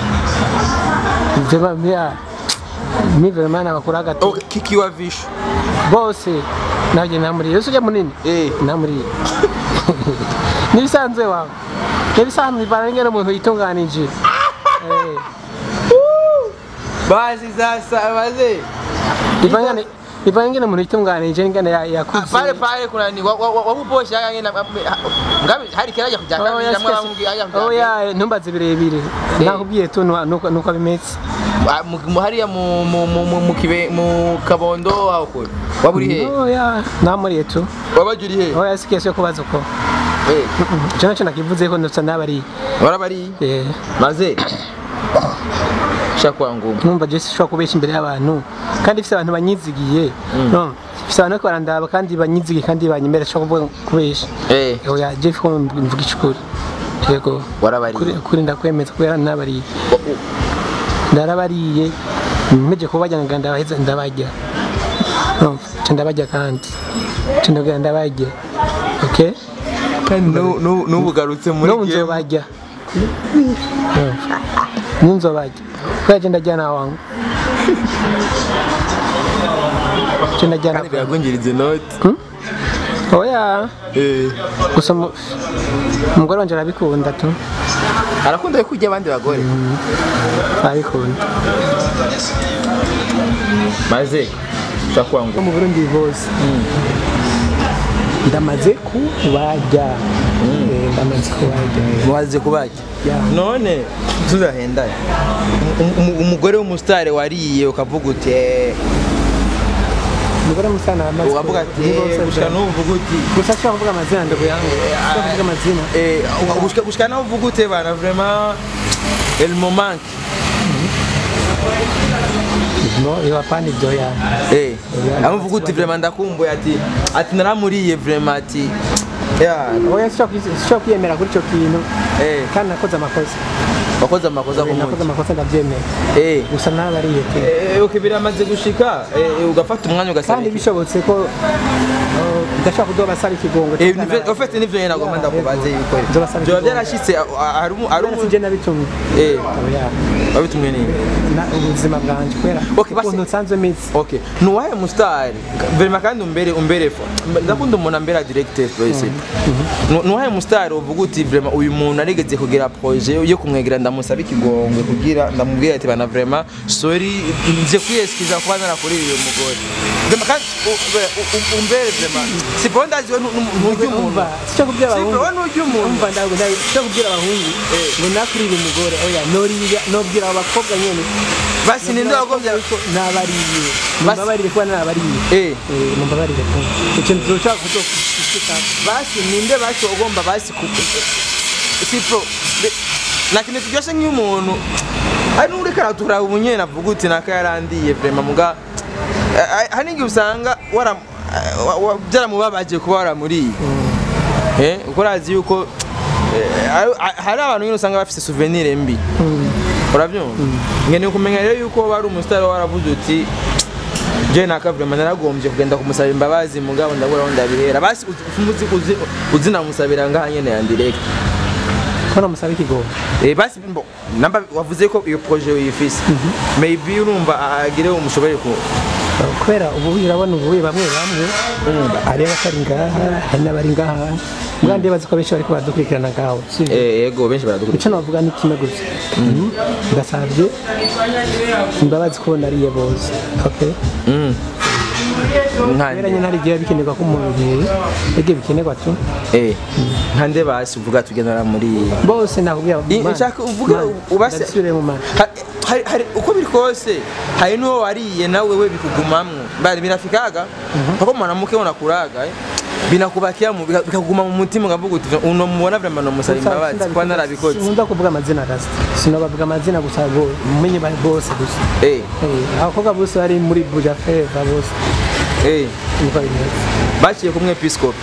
Jema mia mi vraiment nabakura hagati Okay, kiki wa vishu. bose nabyo nta muri yose ujya munini Eh. nta muri n'ibisanzwe wawe n'ibisanzwe bivana n'ingene umuntu yitunganije Eh, Basi sasa baze. bivana n'ingene- bivana n'ingene umuntu yitunganije n'ingene ya- yakuze Pale pale kuna ni wabuposha yanga ngena ngabi hari kiraje kuja Oh, kabiri yes, amwe yes. bamubwiye aya Oh, yeah, ntumbaze birebire nakubwiye tu nuko nuko bimeze mu hariya mu mu mu mu- mu kibe mu kabondo aho kure waburi he Oh, yeah, nta muri tu wabajuri he oya si kesi yo kubaza uko eh icyo nacyo nakivuze ko ndetse n'abari warabari eh, maze shakwa ngumba numva Jesse ushobora kubeshya imbere y'abantu kandi ifite abantu banyizigiye no ifite abantu bariko barandaba kandi banyizigiye kandi banyemera ushobora kuvuga kubeshya eh oya Jeff ko mvuga icukuri yego warabari kuri kuri ndakwemeza kubera nabariye ndarabariye mpeje kubajya nga ndabaheza ndabajya no cyo ndabajya kandi cyo ndabwira ndabajya okay kandi nubugarutse muri no nzobajya No. nzobajya kubera je ndajya na wangu icyo najyana kandi biragwingiriza inoti oya Eh. gusa mu- umugore wanje arabikunda tu arakunda yo kurya abandi bagore arabikunda maze ushobora kuba ngo mu burundi bose ndamaze kubarya Eh, ndamaze kubarya mubaze kubajya Ya. none tuzahendane Um- um- umugore w'umusitari wariye ukavuga uti "Eh", umugore musana amaze ukavuga ati "Eh, gushika n'ubu uvuga uti gusa ashobora kuvuga amazina ndogo yangu ashobora kuvuga amazina Eh, uka- gushika gushika naho uvuga ute bana vraiment el moment no iyo hapana ibyo ya eh aho uvuga uti vraiment ndakumbuye ati ati naramuriye vraiment ati ya oya sishobora kwiyemera kuri icyo kintu eh kandi nakoze amakosa wakoze amakosa ku nakoze munsi amakosa ndabyemera eh gusa nabariye tu Eh, okay biramaze gushika eh, ugafata umwanya ugasaba kandi iki? bishobotse ko uh, ndashobora kuduha abasaba ikigongo Eh, nive- ufite n'ivyo nyene nagomba ndakubaze yuko Nzobasaba byoba ikigongo. byarashitse a- a- hari umu- hari umu- sije nabitumye eh oya wabitumwe nini na- ubuzima bwanje kubera Okay, basi- ukuntu nsanzwe meze okay nuwahe mustari verima kandi umbere umbere fo ndakunda umuntu ambera directeur projet Nu- nuwahe mustari uvuga uti vraiment uyu muntu arigeze kugira projet yo kumwegera ndamusaba ikigongwe kugira ndamubwira ati bana vraiment sorry nje kwiyeskiza kuba narakuriye uyu mugore Vraiment kandi u- u- u- umbere vraiment si bon ndazi we ntujya umuntu umva sicyo kubwira si abahungu bon ntujya umuntu umva ndago sicyo kubwira abahungu ngo nakurire umugore oya noriya nobwira abo bakobwa nyene basi ninde wagombye nabariye Basi- mumbabarire kuba nabariye eh Eh, mumbabarire kuba ikintu tuzoshaka kuzokushika basi ninde basi ugomba basi ku sipro na kintu kiryoshe nk'iyo umuntu ari n'uriko aratura umunyene avuga uti naka yarandiye vrema muga eh, eh, hari n'igihe usanga wara- eh, wa- wa- byaramubabaje kuba waramuriye eh uko urazi yuko eh, hari- hari abantu nyine usanga bafise souvenir mbi urabyumva nkeneye kumenya rero yuko wari umusitari waravuze uti je naka vraiment naragombye kugenda kumusaba imbabazi mugabo ndabura aho ndabihera basi uzi- uzi uzi uzi namusabira ngaha nyene ya direct ko namusaba ikigongo eh basi mbo namba wavuze ko iyo projet uyifise maybe urumva agire umushobore ku kubera ubu urabona ubu bamwe bamwe hari abatari ngaha hari n'abari ngaha mbwa ndibaza ko benshi bariko baradukurikirana ngaho sivyo eh yego benshi baradukurikira icyo navuga ni kimwe gusa ndasabye imbabazi ko nariye bose okay kubera nkande nyine hari igihe bikenerwa ko umuntu yagiye bikenerwa tu eh nkande basi uvuga tugendera muri bose nakubwira I- nshaka uvuga ubase ndasubire mu mana Ha- hari hari uko biri kose hari n'uwo wariye nawe we bikugumamwo bari birafikaga pako mwanamuke unakuraga eh? binakubakia mu- bika- bikakuguma mu mutima ukavuga uti uno mubona vraiment nomusaba imbabazi kuba narabikoze nkunda kuvuga amazina rasta sinobavuga amazina gusa bo mumenye bari bose gusa eh Eh, abakobwa bose bari muri buja feva bose eh niko bimeze baciye kumwe episcope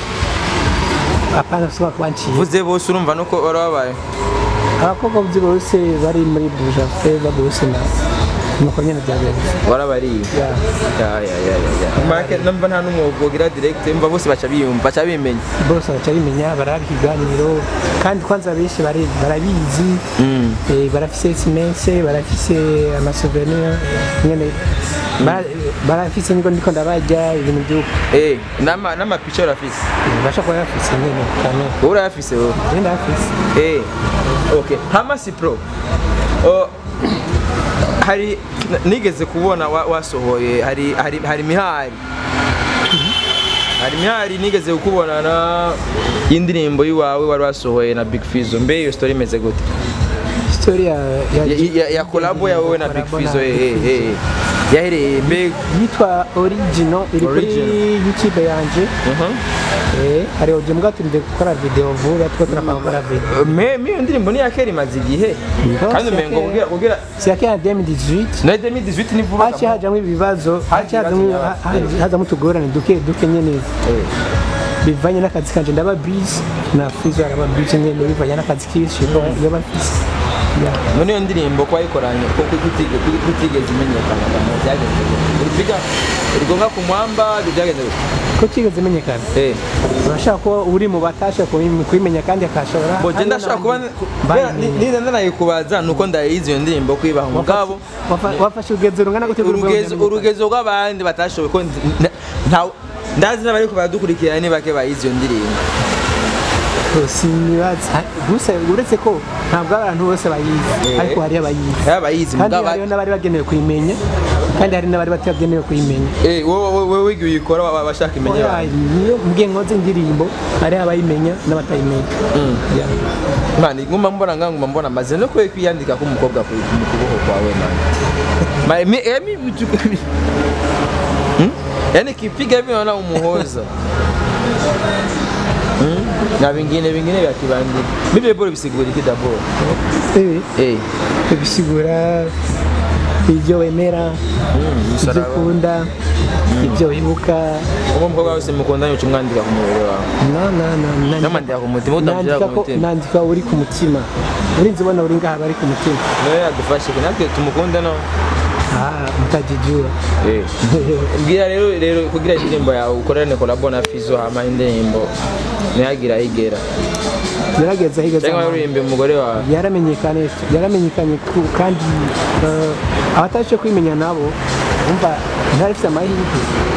apana sima kubanciye vuze bose urumva nuko barababaye abakobwa bose bose bari muri buja feva bose na nuko nyene byagenze warabariye Ya. ya ya ya ya ya make numva nta numwe wogira direct mva bose baca biyumva baca bimenya bose baca bimenya baraba ikiganiro kandi kwanza benshi bari- barabizi Mm. eh, barafise simense barafise amasouvenir nyene bara- barafise niko ndiko ndabarya ibintu by'uko eh nama nama picture urafise basha kuba bafise nyene kane wowe urayafise wowe genda bafise Eh, okay. Hamasi Pro. Oh, hari nigeze kubona wa- wasohoye hari hari hari mihari. Hari mihari nigeze kukubona na y'indirimbo yiwawe wari wasohoye na Big Fizzo. Mbe iyo story imeze gute? story ya ya, Ya, ya, ya collabo ya wowe na Big collabo Fizzo na eh Big eh. eh. Yahereye mbe yitwa original iri kuri Original. youtube yanje Mhm. eh hari audio mbwa turinde gukora video vuba tuko turapanga gukora video Me me iyo ndirimbo ni yakera imaze igihe. Ngo, Kandi si umengo yakera. kugira kugira siake ya 2018 na 2018 ni vuba. haci hajamwo ibibazo haci ibibazo hazamwo nyabaki. ha- hazamwo utugorane duke duke nyene Eh. bivanye n'akazi kanje ndaba busy na Fizzo araba busy nyene bivanye n'akazi kishi yo bafise ya muri iyo ndirimbo ko wayikoranye ko kutige- ku- kutigeze imenyekana abantu byagenze gute? uripiga urigonga ku mwamba byagenze gute? ko kigeze menyekana eh urashaka kuba uri mu batasha kubi- kubimenya kandi akashobora Bo je ndashaka kuba niza ndanayikubaza nuko ndayizi iyo ndirimbo kwibaha umugabo Wafa- wafashe urugezo rungana gute kuri urugezo Rwanda? urugezo rw'abandi batashoboye ko ndi- nta ndazi n'abari ko baradukurikira ni bake bayizi iyo ndirimbo sinibaza gusa uretse ko ntabwo abantu bose bayizi Eh. ariko hari abayizi yaba bayizi kandi mugabo hariho n'abari bagenewe kuyimenya kandi hari n'abari batagenewe kuyimenya eh wowe wowe wigiye uyikora waba bashaka imenya Oya, niyo mbwiye nkoze indirimbo hari abayimenya n'abatayimenya Yeah. mani nguma mbona nga nguma mbona maze no kwe kwiyandika ko umukobwa ku mu kuboko kwawe mani mani mi emi vitu hmm? yani kipiga hivi naona umuhoza hmm? na vingine vingine vya kibandika bibi bora bisigura iki dabord Eh, eh bisigura ibyo wemera ibyo musaraba ukunda ibyo wibuka uwo mukobwa wese mukundanye uca umwandika ku mubiri wawe no no no nandika- namandika ku mutima utamushyira nandika ku ko mutima nandika uri ku mutima urinzi ubona uri ngaha bari ku mutima niwe yadufashe natwe tumukunde no ah mutajijua eh Mbwira rero rero kugira indirimbo yawe ukorane kolabo na Fizo hama indirimbo ntiyagira ayigera gerageza higa cyangwa uririmbe umugore wawe yaramenyekanye yaramenyekanye ku- kandi eh, abatabasha kwimenya nabo umva ntari ifite amahirwe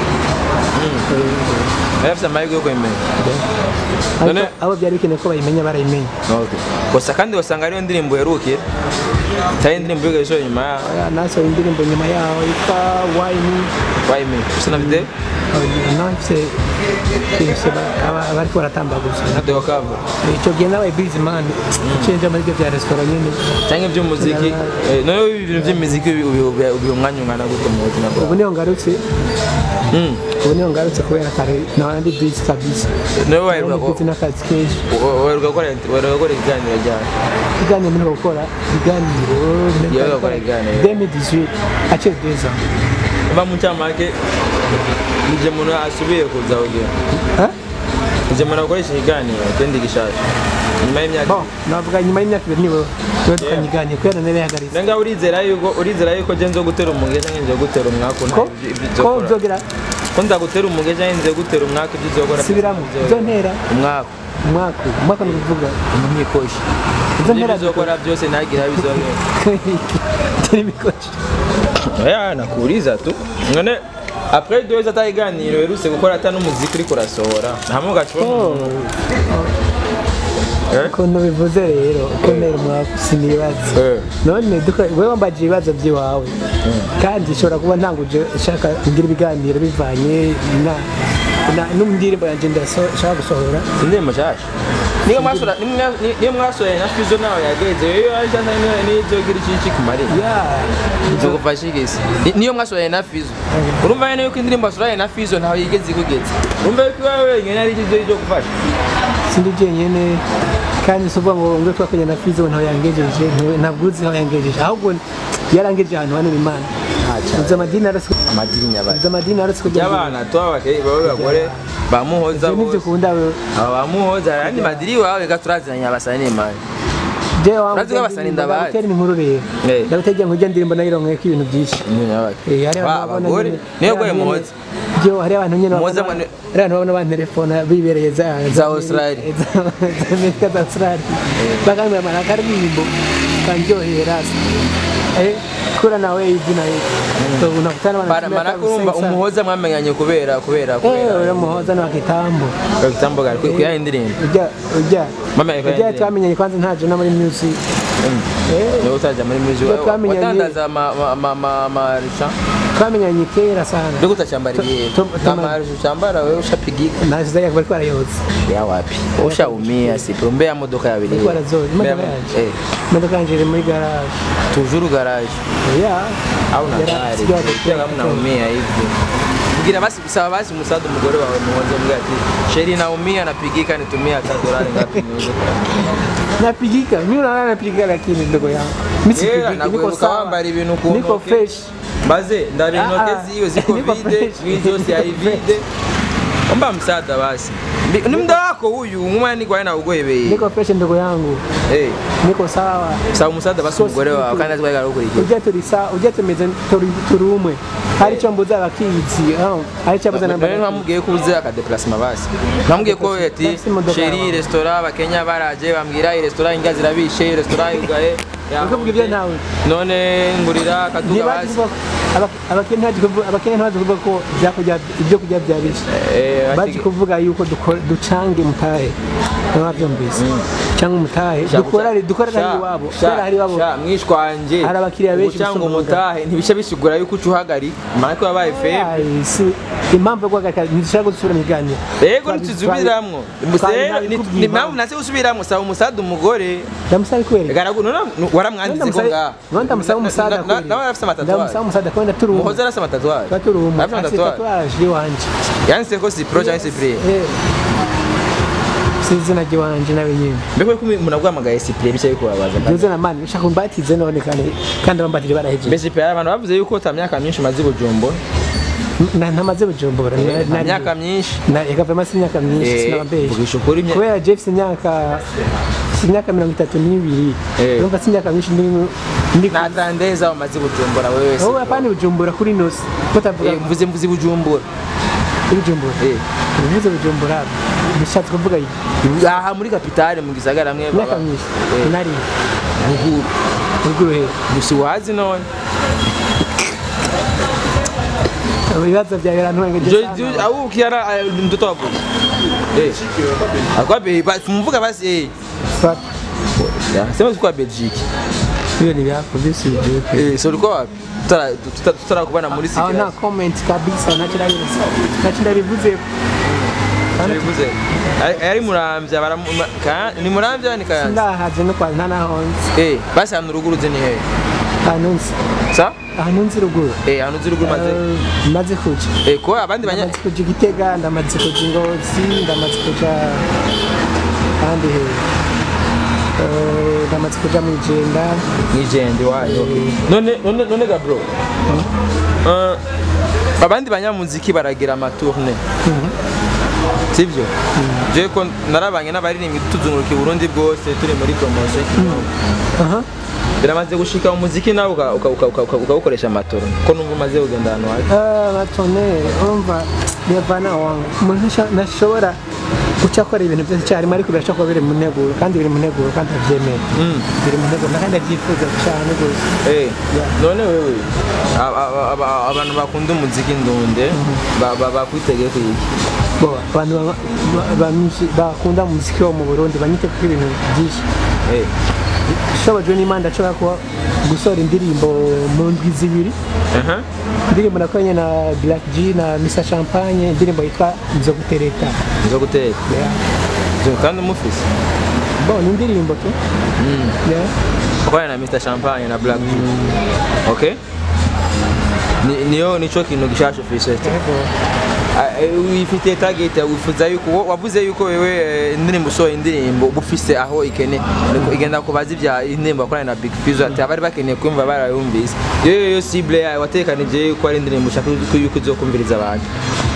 yari afite amahirwe yo kwemera ariko None- abo byari bikeneye ko bayimenya barayimenya Okay. gusa kandi wasanga ariyo ndirimbo yarukiye cyangwa indirimbo y'igashoro nyuma yaho Oya, nasohoye indirimbo nyuma yaho yitwa wayini wayime usa na video nawe mfite mfite aba- abariko baratambaguza na video cover icyo gihe nabaye bizi mani cenje muri ibyo bya resitora nyine cyangwa iby'umuziki eh, noneho ibintu by'imiziki ubi- ubi- ubi- ubiha umwanya ungana gute mu buzima ubu bwawe niyo ngarutse Mm. ubu niyo ngarutse kubera kare nawe ndi bizi kabisa noneho Nawe waheruka ndi bizi n'akazi kenshi waheruka gukora waheruka gukora ikiganiro ryawe ibiganiro mperuka gukora ibiganiro Yewe gukora ibiganiro. 2018 aciye deza uba mu cyamake nije umuntu asubiye kuza kugira nije umuntu akoresha ikiganiro kendi gishasha nyuma y'imyaka bon navuga nyuma y'imyaka ibiri nibo nibo tukanyiganiye kubera nari yahagaritse Nenga urizera yuko urizera yuko je nzo gutera umuge cyangwa nzo gutera umwaka ko nta ko nzogera ko nza gutera umuge cyangwa nzo gutera umwaka ibyo uzokora subiramo izo ntera umwaka umwaka umwaka ni ukuvuga umwikoshi izo ibyo ntera uzokora byose ntagira bizongera turi bikoresho oya nakuuriza tu none après deux ans atayiganiro werutse gukora ata n'umuziki uriko urasohora hamwe ugacuma Eh? ukuntu bivuze rero uko ntera umwaka sinibaza Eh. none duka wewe wambaje ibibazo by'iwawe kandi ushobora kuba ntanguje ushaka kugira ibiganiro bivanye na na- n'indirimbo yanjye ndashaka gusohora indirimbo nshasha niyo mwasora nimwe- ni- niyo mwasohoye na fizo nawe yageze yo yaje nizogira iki iki kumarira ya nzogufasha igisi Ni- niyo mwasohoye na fizo urumva nyene yuko indirimbo wasohoye na fizo ntawe yigeze ikugeza urumva yuko iwawe wenyine ari cyo cyo gufasha sindi jenyine kandi si ukuvuga ngo ngwe twakoranye na fizo ntaho yangejeje ntawe- ntabwo uzi aho yangejeje ahubwo yarangejeje ahantu hanini imana uzi amadini aretse amadini nyabaye uzi amadini aretse kujya y'abana tuba abakeye babe bagore bamuhoza ibyo nibyo bose ukunda wewe aba bamuhoza ayandi madiri wawe reka turaziranye abasani n'imana jewe wangu Urazi ko abasani ndabazi. ndagutera inkuru rero Eh. ndagutegera ngo ujya ndirimbo nayironkeye ko ibintu byinshi Eh, hari abantu Wa, babona abagore nyine- niyo hari goye abantu muhoza nyine- Jewe, hari abantu nyine Muhoza babona- mwane- hari abantu babona bantelefona bibereye za Za Australia. za za Amerika za Australia bakambwira mara akaririmbo kanryohera eh kura nawe izina so unakutana Bara- mara kurumva umuhoza mwamenyanye kubera kubera eh kubera uriya muhoza ni wa kitambo Kwa kitambo gari kuya indirimbo ujya ujya Mama yako ujya yandirimbo. twamenyanye kwanza ntaje no muri music eh niwe utaja muri music Iyo twamenyanye- watandaza ama ama ama marisha twamenyanye kera sana ndio utachambara igihe Tu- tu- kama ushambara wewe ushapigika naziza yako bari kwarayoza ya wapi ushaumia sipo mbea modoka ya bili Bari kwarazoza imodoka yanje eh imodoka yanje iri muri garage toujours garage ya au na Yara- gari sijui pia kama unaumia hivi Ngira basi sawa basi msaada mgore wawe mmoja mgati sheri naumia napigika nitumia hata dolari ngapi niuze napigika mimi unaona napigika lakini ndogo yangu mimi Yera, sipigiki niko nakweruka sawa wambara ibintu ku niko ntoke. fresh Baze ndabinoke Ah, ah. ziyo ziko Niko vide, fresh. hizi zose hai vide. Omba msaada basi. Mbi- Ni mda wako huyu umwana ni kwa na ugwebeye. niko fresh ndogo yangu Eh, niko sawa sawa msaada basi So umugore wawe simple. kandi azwaga ari ukurikira. ujya turi sawa ujya tumeze turi turi umwe hari icyo mbuza abakizi oh, hari icyo mbuza none namba ntamubwiye ko uze akadeplacement basi ntamubwiye ko ati Bafise imodoka sheri yawe. restaurant abakenya baraje bambwira iyi restaurant inga zirabishe restaurant yugaye Ukavuga ibyo ntawe none ngurira akaduga basi abakene ntibazi kuvuga ko ibyakurya- ibyo kurya byabishe Eh, bazi bati- kuvuga yuko duko- ducange mutahe ntibabyumvise cyangwa umutahe Sha- dukorere dukorere sha- hari iwabo sha- dukorere hari iwabo sha, mwishwanje Hari abakiriya benshi cyangwa gusumba umutahe ntibisha bisigura yuko uca uhagarika mara ko yabaye febe Ai, si impamvu yo guhagarika ntidushaka gusubira mu biganiro Ego Twabi- ntituzubiramwo twabi- ni nabikubwiye impamvu nase gusubiramwo saba umusada umugore ndamusaba ikwereka garagu none waramwanditse ko ngaha none ndamusaba umusada Na- na- nawe arafise ndamusaba amatatuwaje umusada kubera turi umwe muhoza arafise amatatuwaje tuba turi umwe arafise afite amatatuwaje tatuwaje iwanje yanditse ko si pro cyangwa si pre Eh. si izina ry'iwanje nawe nyine mbega ko umuntu aguhamagaye si pre bicaye ko babaza iryo zina mani ushaka kumbatize none kandi kandi abambatije barahejeje mbese pe abantu bavuze yuko ta myaka myinshi umaze i bujumbura Na- ntamaze bujumbura na- nta nari- myaka myinshi na yakavamo si imyaka myinshi Eh, sinabambeshe vugisha ukuri imya- kubera jeff si imyaka si imyaka mirongo itatu n'ibiri Eh. urumva si imyaka myinshi ndi ndi nta trandeza umaze i bujumbura wewe wese wowe apana bujumbura kuri nosi mutavuga Eh, mvuze mvuze i bujumbura bujumbura Eh. uvuze bujumbura bishatse kuvuga iki aha muri kapitale mu gisagara mwe imyaka baba myinshi Eh. nari ruguru uruguru he gusa wazi none ibibazo byawe birantuwengeje au ukiana mtoto wapo eh akwabe mvuga basi eh Ya, sema tulikuwa Belgique hiyo ni vyako visi vipi eh so ulikuwa wapi tutara tuta- tutarakubana muri aho nta sikira comment kabisa ntacyo ndabivuze bivuze Ari- ari muramvya baramu ka- ni muramvya ni kayanza ndahaje no kwa nta naho nzi eh basi hano ruguru ze ni he ahantu nzi sa ahantu nzi ruguru eh hano ziri ruguru maze Eh, maze kuja eh ko abandi banya ndamaze kuja igitega ndamaze kuja ingozi ndamaze kuja ahandi he Eh, ndamaze kuja mwijenda nijende wayo okay. none none none ga bro uh, abandi banyamuziki baragira amatourne sivyo je ko narabanye n'abaririmbyi tuzunguruka i Burundi bwose turi muri promotion aha biramaze gushika umuziki nawe uka- uka- uka- uka- uka- ukawukoresha amatora ko numva umaze kugenda ahantu habi Eh, batone urumva biyavana wangu umuntu ntasha- ntashobora guca akora ibintu byose icyarimwe ariko birashobora kuba biri mu nteguro kandi biri mu nteguro kandi abyemera biri mu nteguro kandi abyifuza cyane rwose Eh, none wewe aba- aba- aba- abantu bakunda umuziki ndunde ba- ba- bakwitegeye ku iki bo abantu ba- ba- bamwinshi- bakunda umuziki wo mu burundi banyite kuko ibintu byinshi Eh, ishobojwe n'imana ndashobora kuba gusohora indirimbo mu ndwi zibiri aha. indirimbo nakoranye na Black G na Mr Champagne indirimbo yitwa nzo gutereta zo guteka Yeah. Zo kandi umufise bo ni indirimbo tu Yeah. ukorana na Mr Champagne na Black Tea okay Ni- niyo nico kintu gishasha ufise Yego. Ah, eh, wifitiye target wifuza yuko wo- wavuze yuko wewe eh, indirimbo usohoye indirimbo uba ufise aho ikene ariko igenda kubaza ibya indirimbo wakoranye na Big Fizzo ati abari bakeneye kumva barayumvise yewe yo cible yawe watekanije yuko ari indirimbo ushaka yuko yuko uzokumviriza abantu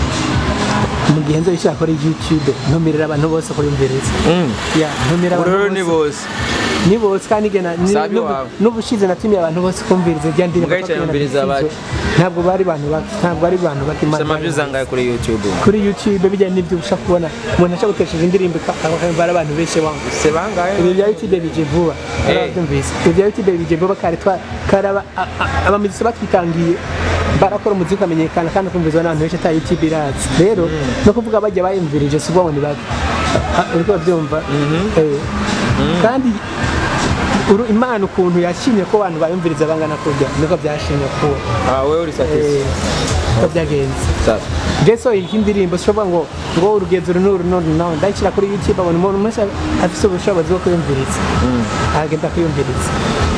mu gihe nzo ishaka kuri YouTube ntumirira abantu bose kuyumviriza Mm. Yeah, ntumira Ubu rero ni abantu bose bose ni bose kandi gena ni- Sabi n'ubu- wawe. n'ubushize natumiye abantu bose kumviriza rya ndirimbo Mugayica twakoranye na yumviriza Big Fizzo. bake. ntabwo bari abantu bake ntabwo ari abantu bake Imana sema views angahe kuri YouTube kuri YouTube bijyanye n'ibyo ushaka kubona umuntu ashaka gutesheje indirimbo akabara abantu benshi wangu se bangahe ibi bya YouTube bije vuba Eh. arabyumvise ibi bya YouTube bije vuba kare twa karaba abamizisi batwitangiye barakora umuziki ukamenyekana kandi ukumvizwa n'abantu benshi ata YouTube irazi rero no kuvuga bajya bayumvirije si ubwo ni bake Ah, uriko urabyumva Eh. kandi uru- imana ukuntu yashimye ko abantu bayumviriza bangana kurya niko byashimye ko ah wewe uri satisfied eh, ko byagenze sawa Jeso iyi ndirimbo sishobora ngo ngo urugendo uru n'uru n'uru nawe ndayishyira kuri YouTube abona umuntu wese afite ubushobozi bwo kuyumviriza agenda kuyumviriza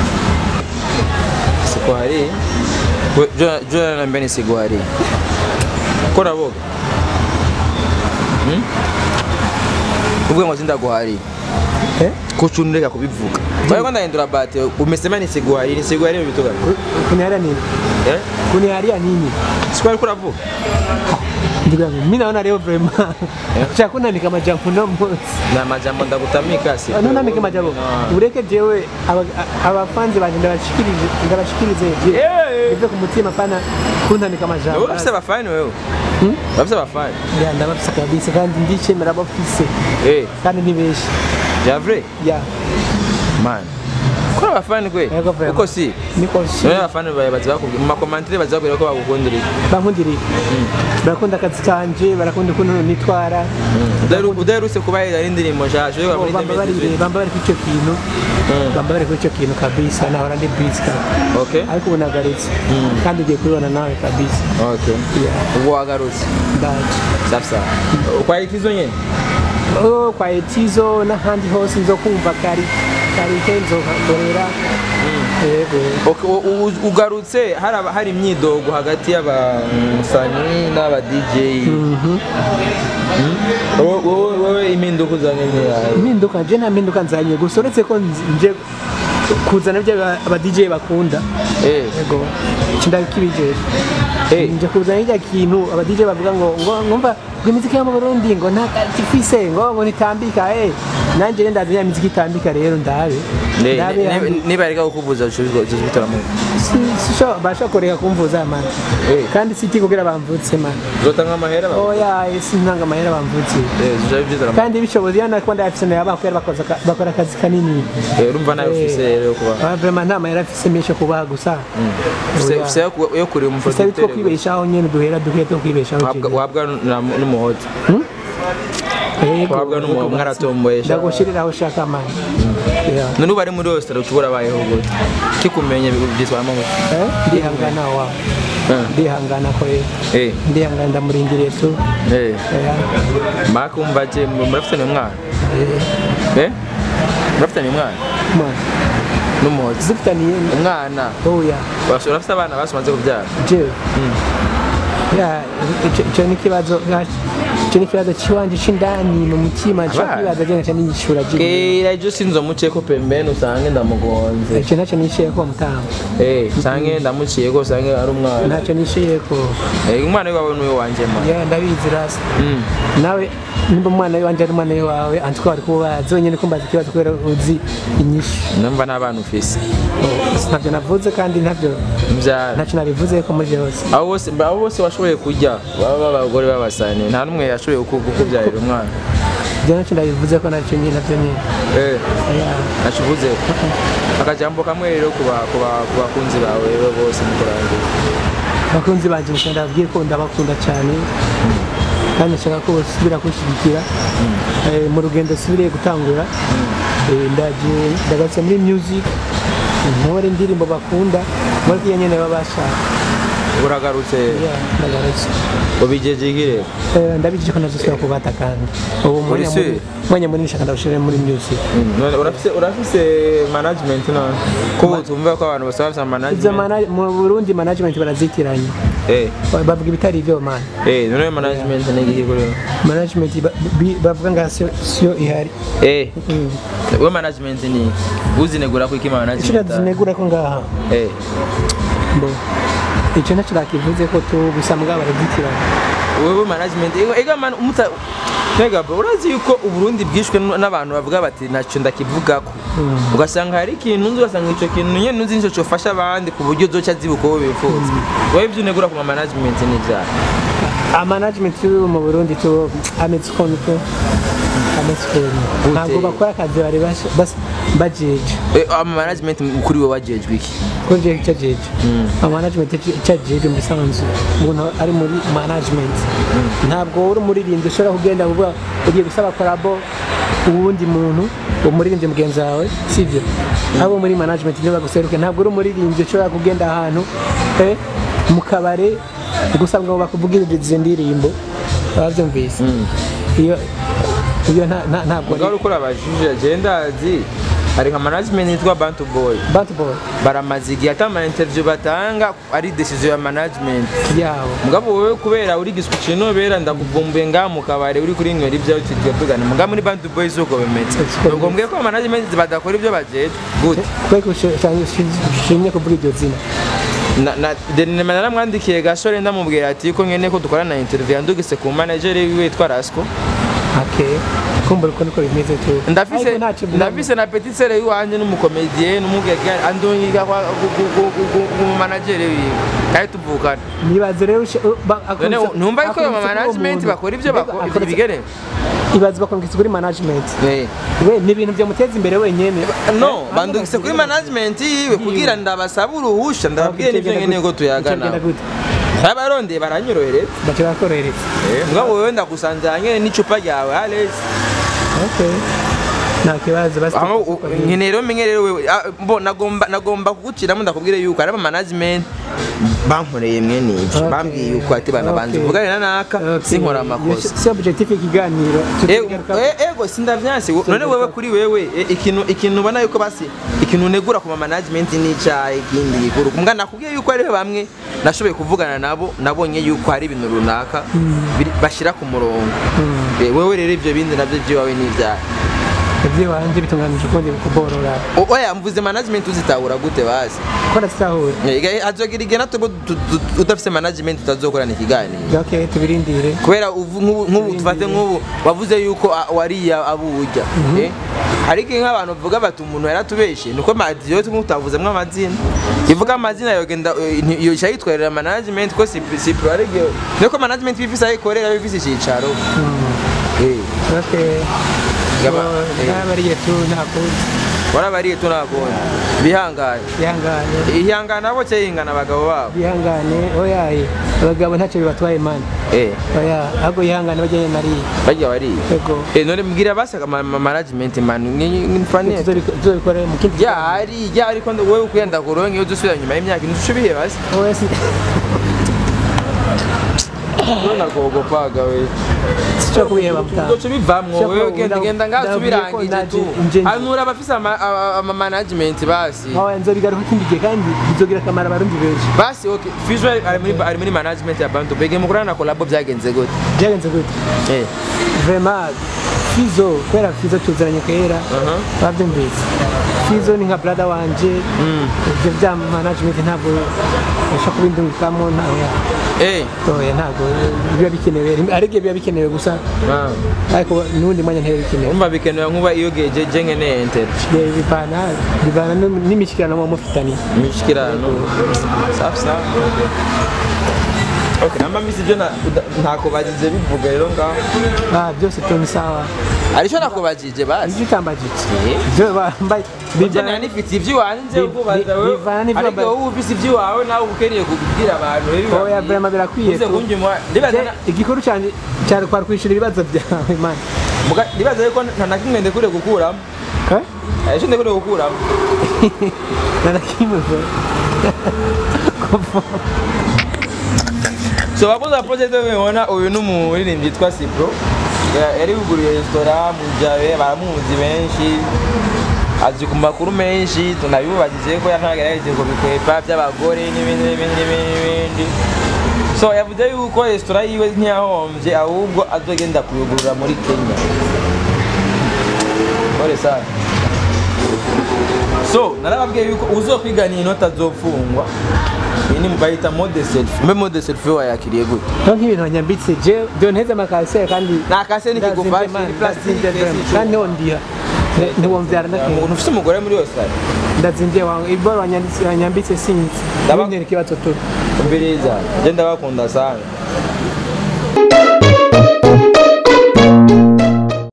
sikuhari We- jo jo naambia ni sikuhari kora boga Hmm? uvuga ngo sindaguhari Eh? kucundeka kubivuga bari ndahindura bate umesema ni siguhari ni siguhari mu bituga kuniharia nini eh kuniharia nini sikwari kuravuga ndugu yangu mimi naona leo vraiment cha kunaandika majambo no munsi na majambo ndagutamika si nunandike majambo Ah. ureke jewe aba- a- abafanzi banje ndabashikirize ndabashikirize je Eh, bive ku mutima pana kuntanika amajambo wowe ufise abafani wewe urafise abafani ya ndabafise kabisa kandi ndicemera abafise Eh, kandi ni benshi javre ya man kora abafani kwe Yego, vraiment. uko si niko shi none abafani bawe baza bakubwira mu makomantire baza bakubwira ko bagukundira iki bankundira barakunda akazi kanje barakunda ukuntu nitwara Udaheru- udaherutse kubahereza n'indirimbo nshasha yo muri bamba bari 2018 bamba bari kuri icyo kintu bamba bari kuri icyo kintu kabisa nahora ndi busy kabisa okay ariko ubu nagaritse kandi ugiye kubibona nawe kabisa okay Yeah. ubwo wagarutse ndaje safi safi ukwahita izo nyene Oh, kwa etizo n'ahandi hose nzo kumva kari kari ke nzohakorera yego Okay, u- u- ugarutse hari aba- hari imyidogo hagati y'abasani n'aba DJ Wowe- wowe wowe impinduka uzanye ni yawe impinduka nje nta mpinduka nzanye gusa uretse ko nzi- nje kuzana ibyo aba- aba DJ bakunda eh yego kindakibije eh nje kuzana irya kintu aba DJ bavuga ngo ngo ngumva ngo imiziki yo mu Burundi ngo nta ifise ngo ngo nitambika eh nanje rero ndazi ya miziki itambika rero ndabe Ne- ndabe ne- yandi- niba reka kukubuza ushobora kuzibitaramo si- sisho basha kureka kumvuza man Eh. kandi siti kugira bamvutse man uzotanga amahera ba oya sinanga amahera bamvutse eh ushobora kuzibitaramo kandi bishoboye iyo nakubona ndayafise nayo kubera bakoze aka- bakora akazi kanini eh urumva nawe ufise rero yo kuba Ah, vraiment nta mahera afise menshi yo kubaha gusa ufise Oya. ufise yo ku- yo kureba gusa bitwo umufototere kwibeshaho nyene duhera duhe two kwibeshaho wabwa jewe. wabwa na- n'umuhoti Yego, wabwa n'umuhoti yego, mwaratomboye sha ndagushiriraho ushaka mani Yeah. none ubu ari muri rositora ushobora abayeho gute kikumenye byitwamo gute Eh, ndihangana wa Eh. ndihangana ko rero eh ndihangana ndamurindiriye tu eh Yeah. makumva je murafitanye umwana Eh, eh murafitanye umwana man, n'umuhoti zifitaniye umwana oya urafite urafite abana basumaze kubyara jewe Ya, ico- ico ni ikibazo ico ni ikibazo ciwanje c'indani mu mutima co Abana? kwibaza je naca niyishura je kera ejo sinzomuciyeko pembeni usange ndamugonze ico naco nishiyeko mutama eh usange ndamuciyeko usange ari umwana naco nishiyeko Eh, umwana wiwawe niwe wanje ma ya ndabizi rasa Mm. nawe nimba umwana wanje ari umwana wawe antiko wari kubaza wenyene kumbaza ikibazo kubera uzi inyishu numva n'abana ufise ntavyo navuze kandi ntavyo mbyara ntaco nabivuze ko muri yose abo bose abo bose washoboye kurya baba abagore b'abasani nta n'umwe yashoboye kuku- kukubyarira umwana ivyo naco ndabivuze ko naco nyene navyo nyene eh Ya. nashivuze akajambo kamwe rero ku ba- ku ba- ku bakunzi bawe rero bose mukurangira bakunzi banje nshaka ndababwiye ko ndabakunda cyane kandi nshaka ko basubira kunshyigikira Eh, mu rugendo subiriye gutangura Eh, ndaje ndagarutse muri music ntore indirimbo bakunda muri kiyo nyene baba bashaka uragarutse Yeah, ndagarutse ubigeje iki rero Eh, ndabijije ko nazosubira kubata kandi ubu mwanya Uri muri- mwanya munini nshaka ndawushire muri music None urafise urafise management none ko utumva ko abantu bose bafise Izo management mana- mu Burundi management barazitiranye eh bavuga ibitari ivyo man eh none management ni iki kuri wowe? management ba- bi- bavuga nga siyo siyo ihari eh Mm. we management ni iki? uzinegura ko iki icyo management zinegura ko ngaha eh mbo icyo ntacyo nakivuze ko tu gusa mbwa baragitirana wewe management ego ega man umuta Ntega bro urazi yuko uburundi bwishwe n- n'abantu bavuga bati ntacyo ndakivugako ugasanga hari ikintu nzi ugasanga icyo kintu nyene nuzi nicyo cyofasha abandi ku buryo zoca zibuka uwo bifuza wowe ibyo unegura ku ma management ni ibyaha amanagement yo mu burundi tu ameze ukuntu tu ameze ukuntu ntabwo bakora akazi bari bas- bas- bajeje Eh, ama management kuri wowe wajejwe iki ko je icyo jeje amanagement icyo jeje mu bisanzwe umuntu ari muri management ntabwo uri umuririmbyi ushobora kugenda uvuga ugiye gusaba korabo uwundi muntu umuririmbyi mugenzi wawe sibyo abo muri management niba baguseruke ntabwo uri umuririmbyi ushobora kugenda ahantu eh, mu kabare gusa ngo bakuvugirize indirimbo babyumvise iyo iyo nta- nta- ntabwo mugabo uriko urabajije agenda azi hari nka management yitwa bantu boy batball baramaze igihe ata ama interview batanga ari decision ya management yabo mugabo wowe kubera uri gisukije nobera ndakuvumbuye ngaha mu kabare uri kuri nywera ibyo tujya tugana mugabo muri band boys uko bimeze Siko ubwo mbwiye ko management badakora ibyo bajejwe gute kubera ko ushimye kuvuga iryo zina na na denema naramwandikiye gasore ndamubwira ati ko nkene ko dukorana interview yandugise ku manager wiwe witwa Rasco okay kumbura uko niko bimeze tu ndafise Ariko ntacyo bivuga. ndafise na petit sere yiwanje n'umukomediye n'umugege andonyiga kwa mu manager wiwe kandi tuvukana nibaze rero ushe- u- ba- none akunze- ntumva yuko akunze mu kuba management umuntu. bakora ivyo Mbega bakora akunze- ibigere ibaze bakongeza kuri management Eh. we ni ibintu byamuteza imbere wenyene no bandugise kuri management yiwe kugira ndabasaba uruhusha ndababwiye n'ivyo nkeneye ko tuyagana Bigenda gute? abarondeye baranyorohereza baca bakorohereza mbwa wewe ndagusanzanye n'icupa ryawe Alex okay nta kibazo basi aho u- nkeneye rero menye rero wewe ah, mbo nagomba nagomba kuguciramo ndakubwire yuko ari ama management bankoreye mwene iki Okay. bambwiye yuko ati bana banje Okay. vugane na naka Okay. sinkora amakosa si objectif y'ikiganiro Eh, tukigaruka- eh, ego sindavyanse none wewe kuri wewe eh, ikintu ikintu ubona yuko basi ikintu negura ku ma management n'icayi ikindi gikuru mbwa nakubwiye yuko ari bamwe nashoboye kuvugana nabo nabonye yuko hari ibintu runaka biri- bashira ku murongo Eh, wewe rero ivyo bindi navyo vyiwawe n'ivyaha ibyo wanje bitunganije ukundi kuborora O- oya mvuze management uzitahura gute basi ko nasitahura Eh, hazogira igihe natwe tu- tu- udafise management utazokorana ikiganiro okay tubirindire kubera uvu- nk'ubu nk'ubu tufate nk'ubu wavuze yuko a- wariya abuja eh? hari igihe nk'abantu bavuga bati umuntu yaratubeshe nuko madiyo tumutavuzemo amazina ivuga amazina yogenda eh, nti- yoca yitwarira management ko si si pro ari igihe nuko management bifise aho ikorera bifise icicaro Eh, okay Gaba- So, eh. ntabariye tu ntakuzi warabariye tunakubona bihangane bihangane ihangane abo cyahingana abagabo babo bihangane oyaye abagabo ntacyo bibatwaye mani eh oya ahubwo yihangane bajyanye nariye bajya bariye ego Eh, none mbwira basaga ma ma- management man nifanye tuzobikora mu kindi ryari ryari ko wowe ukuyenda kuronke iyo dusubira nyuma y'imyaka ine ushubiye basi oya si none agogopaga we cyo kubiheba mutanga uzoca ubivamwo Sho wewe ko genda nda- genda ngaho ndavuye ko tubirangije tu naje nje- hanura abafise ama- ama ama management basi oya nzobigaruka ikindi gihe kandi bizogira akamaro abarundi benshi basi okay visual ari muri ari muri management ya Bantu Bege mukorana na collabo byagenze gute byagenze gute eh vraiment fizo kubera fizo tuziranye kera Aha. babyumvise fizo ni nka brada wanje ibyo bya management ntabwo bisha kubindungikamo ntawe eh oya ntabwo biba bikenewe ari igihe biba bikenewe gusa ah. ariko n'ubundi mwanya ntebe bikenewe umva bikenewe nkuba iyo geje je nkeneye enter Yeah, bivana bivana n'im- n'imishyikirano muba mufitanye imishikirano safi safi okay namba misi byo na- uda- ntakubajije bivuga rero ngaho Ah, byose tu ni sawa aricyo nakubajije basi ibyo utambagije Eh. ibyo bambaye Ujya nani nifite iby'iwanjye Bi- ukubaza bi- wewe bivana n'ibyo ariko wambaye. wowe ufise iby'iwawe nawe uba ukeneye kubwira abantu rero oya vraiment birakwiye uze tu. kunjya ndibaza Je, na- igikuru cyane cyari kwari kwishyura ibibazo byawe man muga- ndibaza yuko nta na kimwe ndekure gukuramo Eh? icyo ndekure gukuramo narakimwe so wakoze project ubibona uyu ni umuririmbyi yitwa Cipro Ya- yari yuguriye resitora mu Jabe baramuzi benshi azi ku makuru menshi tunabibubagije ko yantagerageje ngo bikwepa by'abagore n'ibindi n'ibindi n'ibindi n'ibindi so yavuze yuko resitora yiwe ntiyahombye ahubwo azogenda kuyugurura muri Kenya Pole sana so narababwiye yuko uzokwigana iyi nota azofungwa iyi ni bayita mode selfie mbe mode selfie wayakiriye gute nto nk'ibintu banyambitse je dore nteze amakasere kandi nta kase n'ikigufashe ni plastique kandi niho ndiha ntiwumvyara nakera umuntu ufite umugore muri Australia ndazindiye wangu iboro wanyanditse- wanyambitse sinzi Ndaba- bintera ikibazo tu mbiriza je ndabakunda sana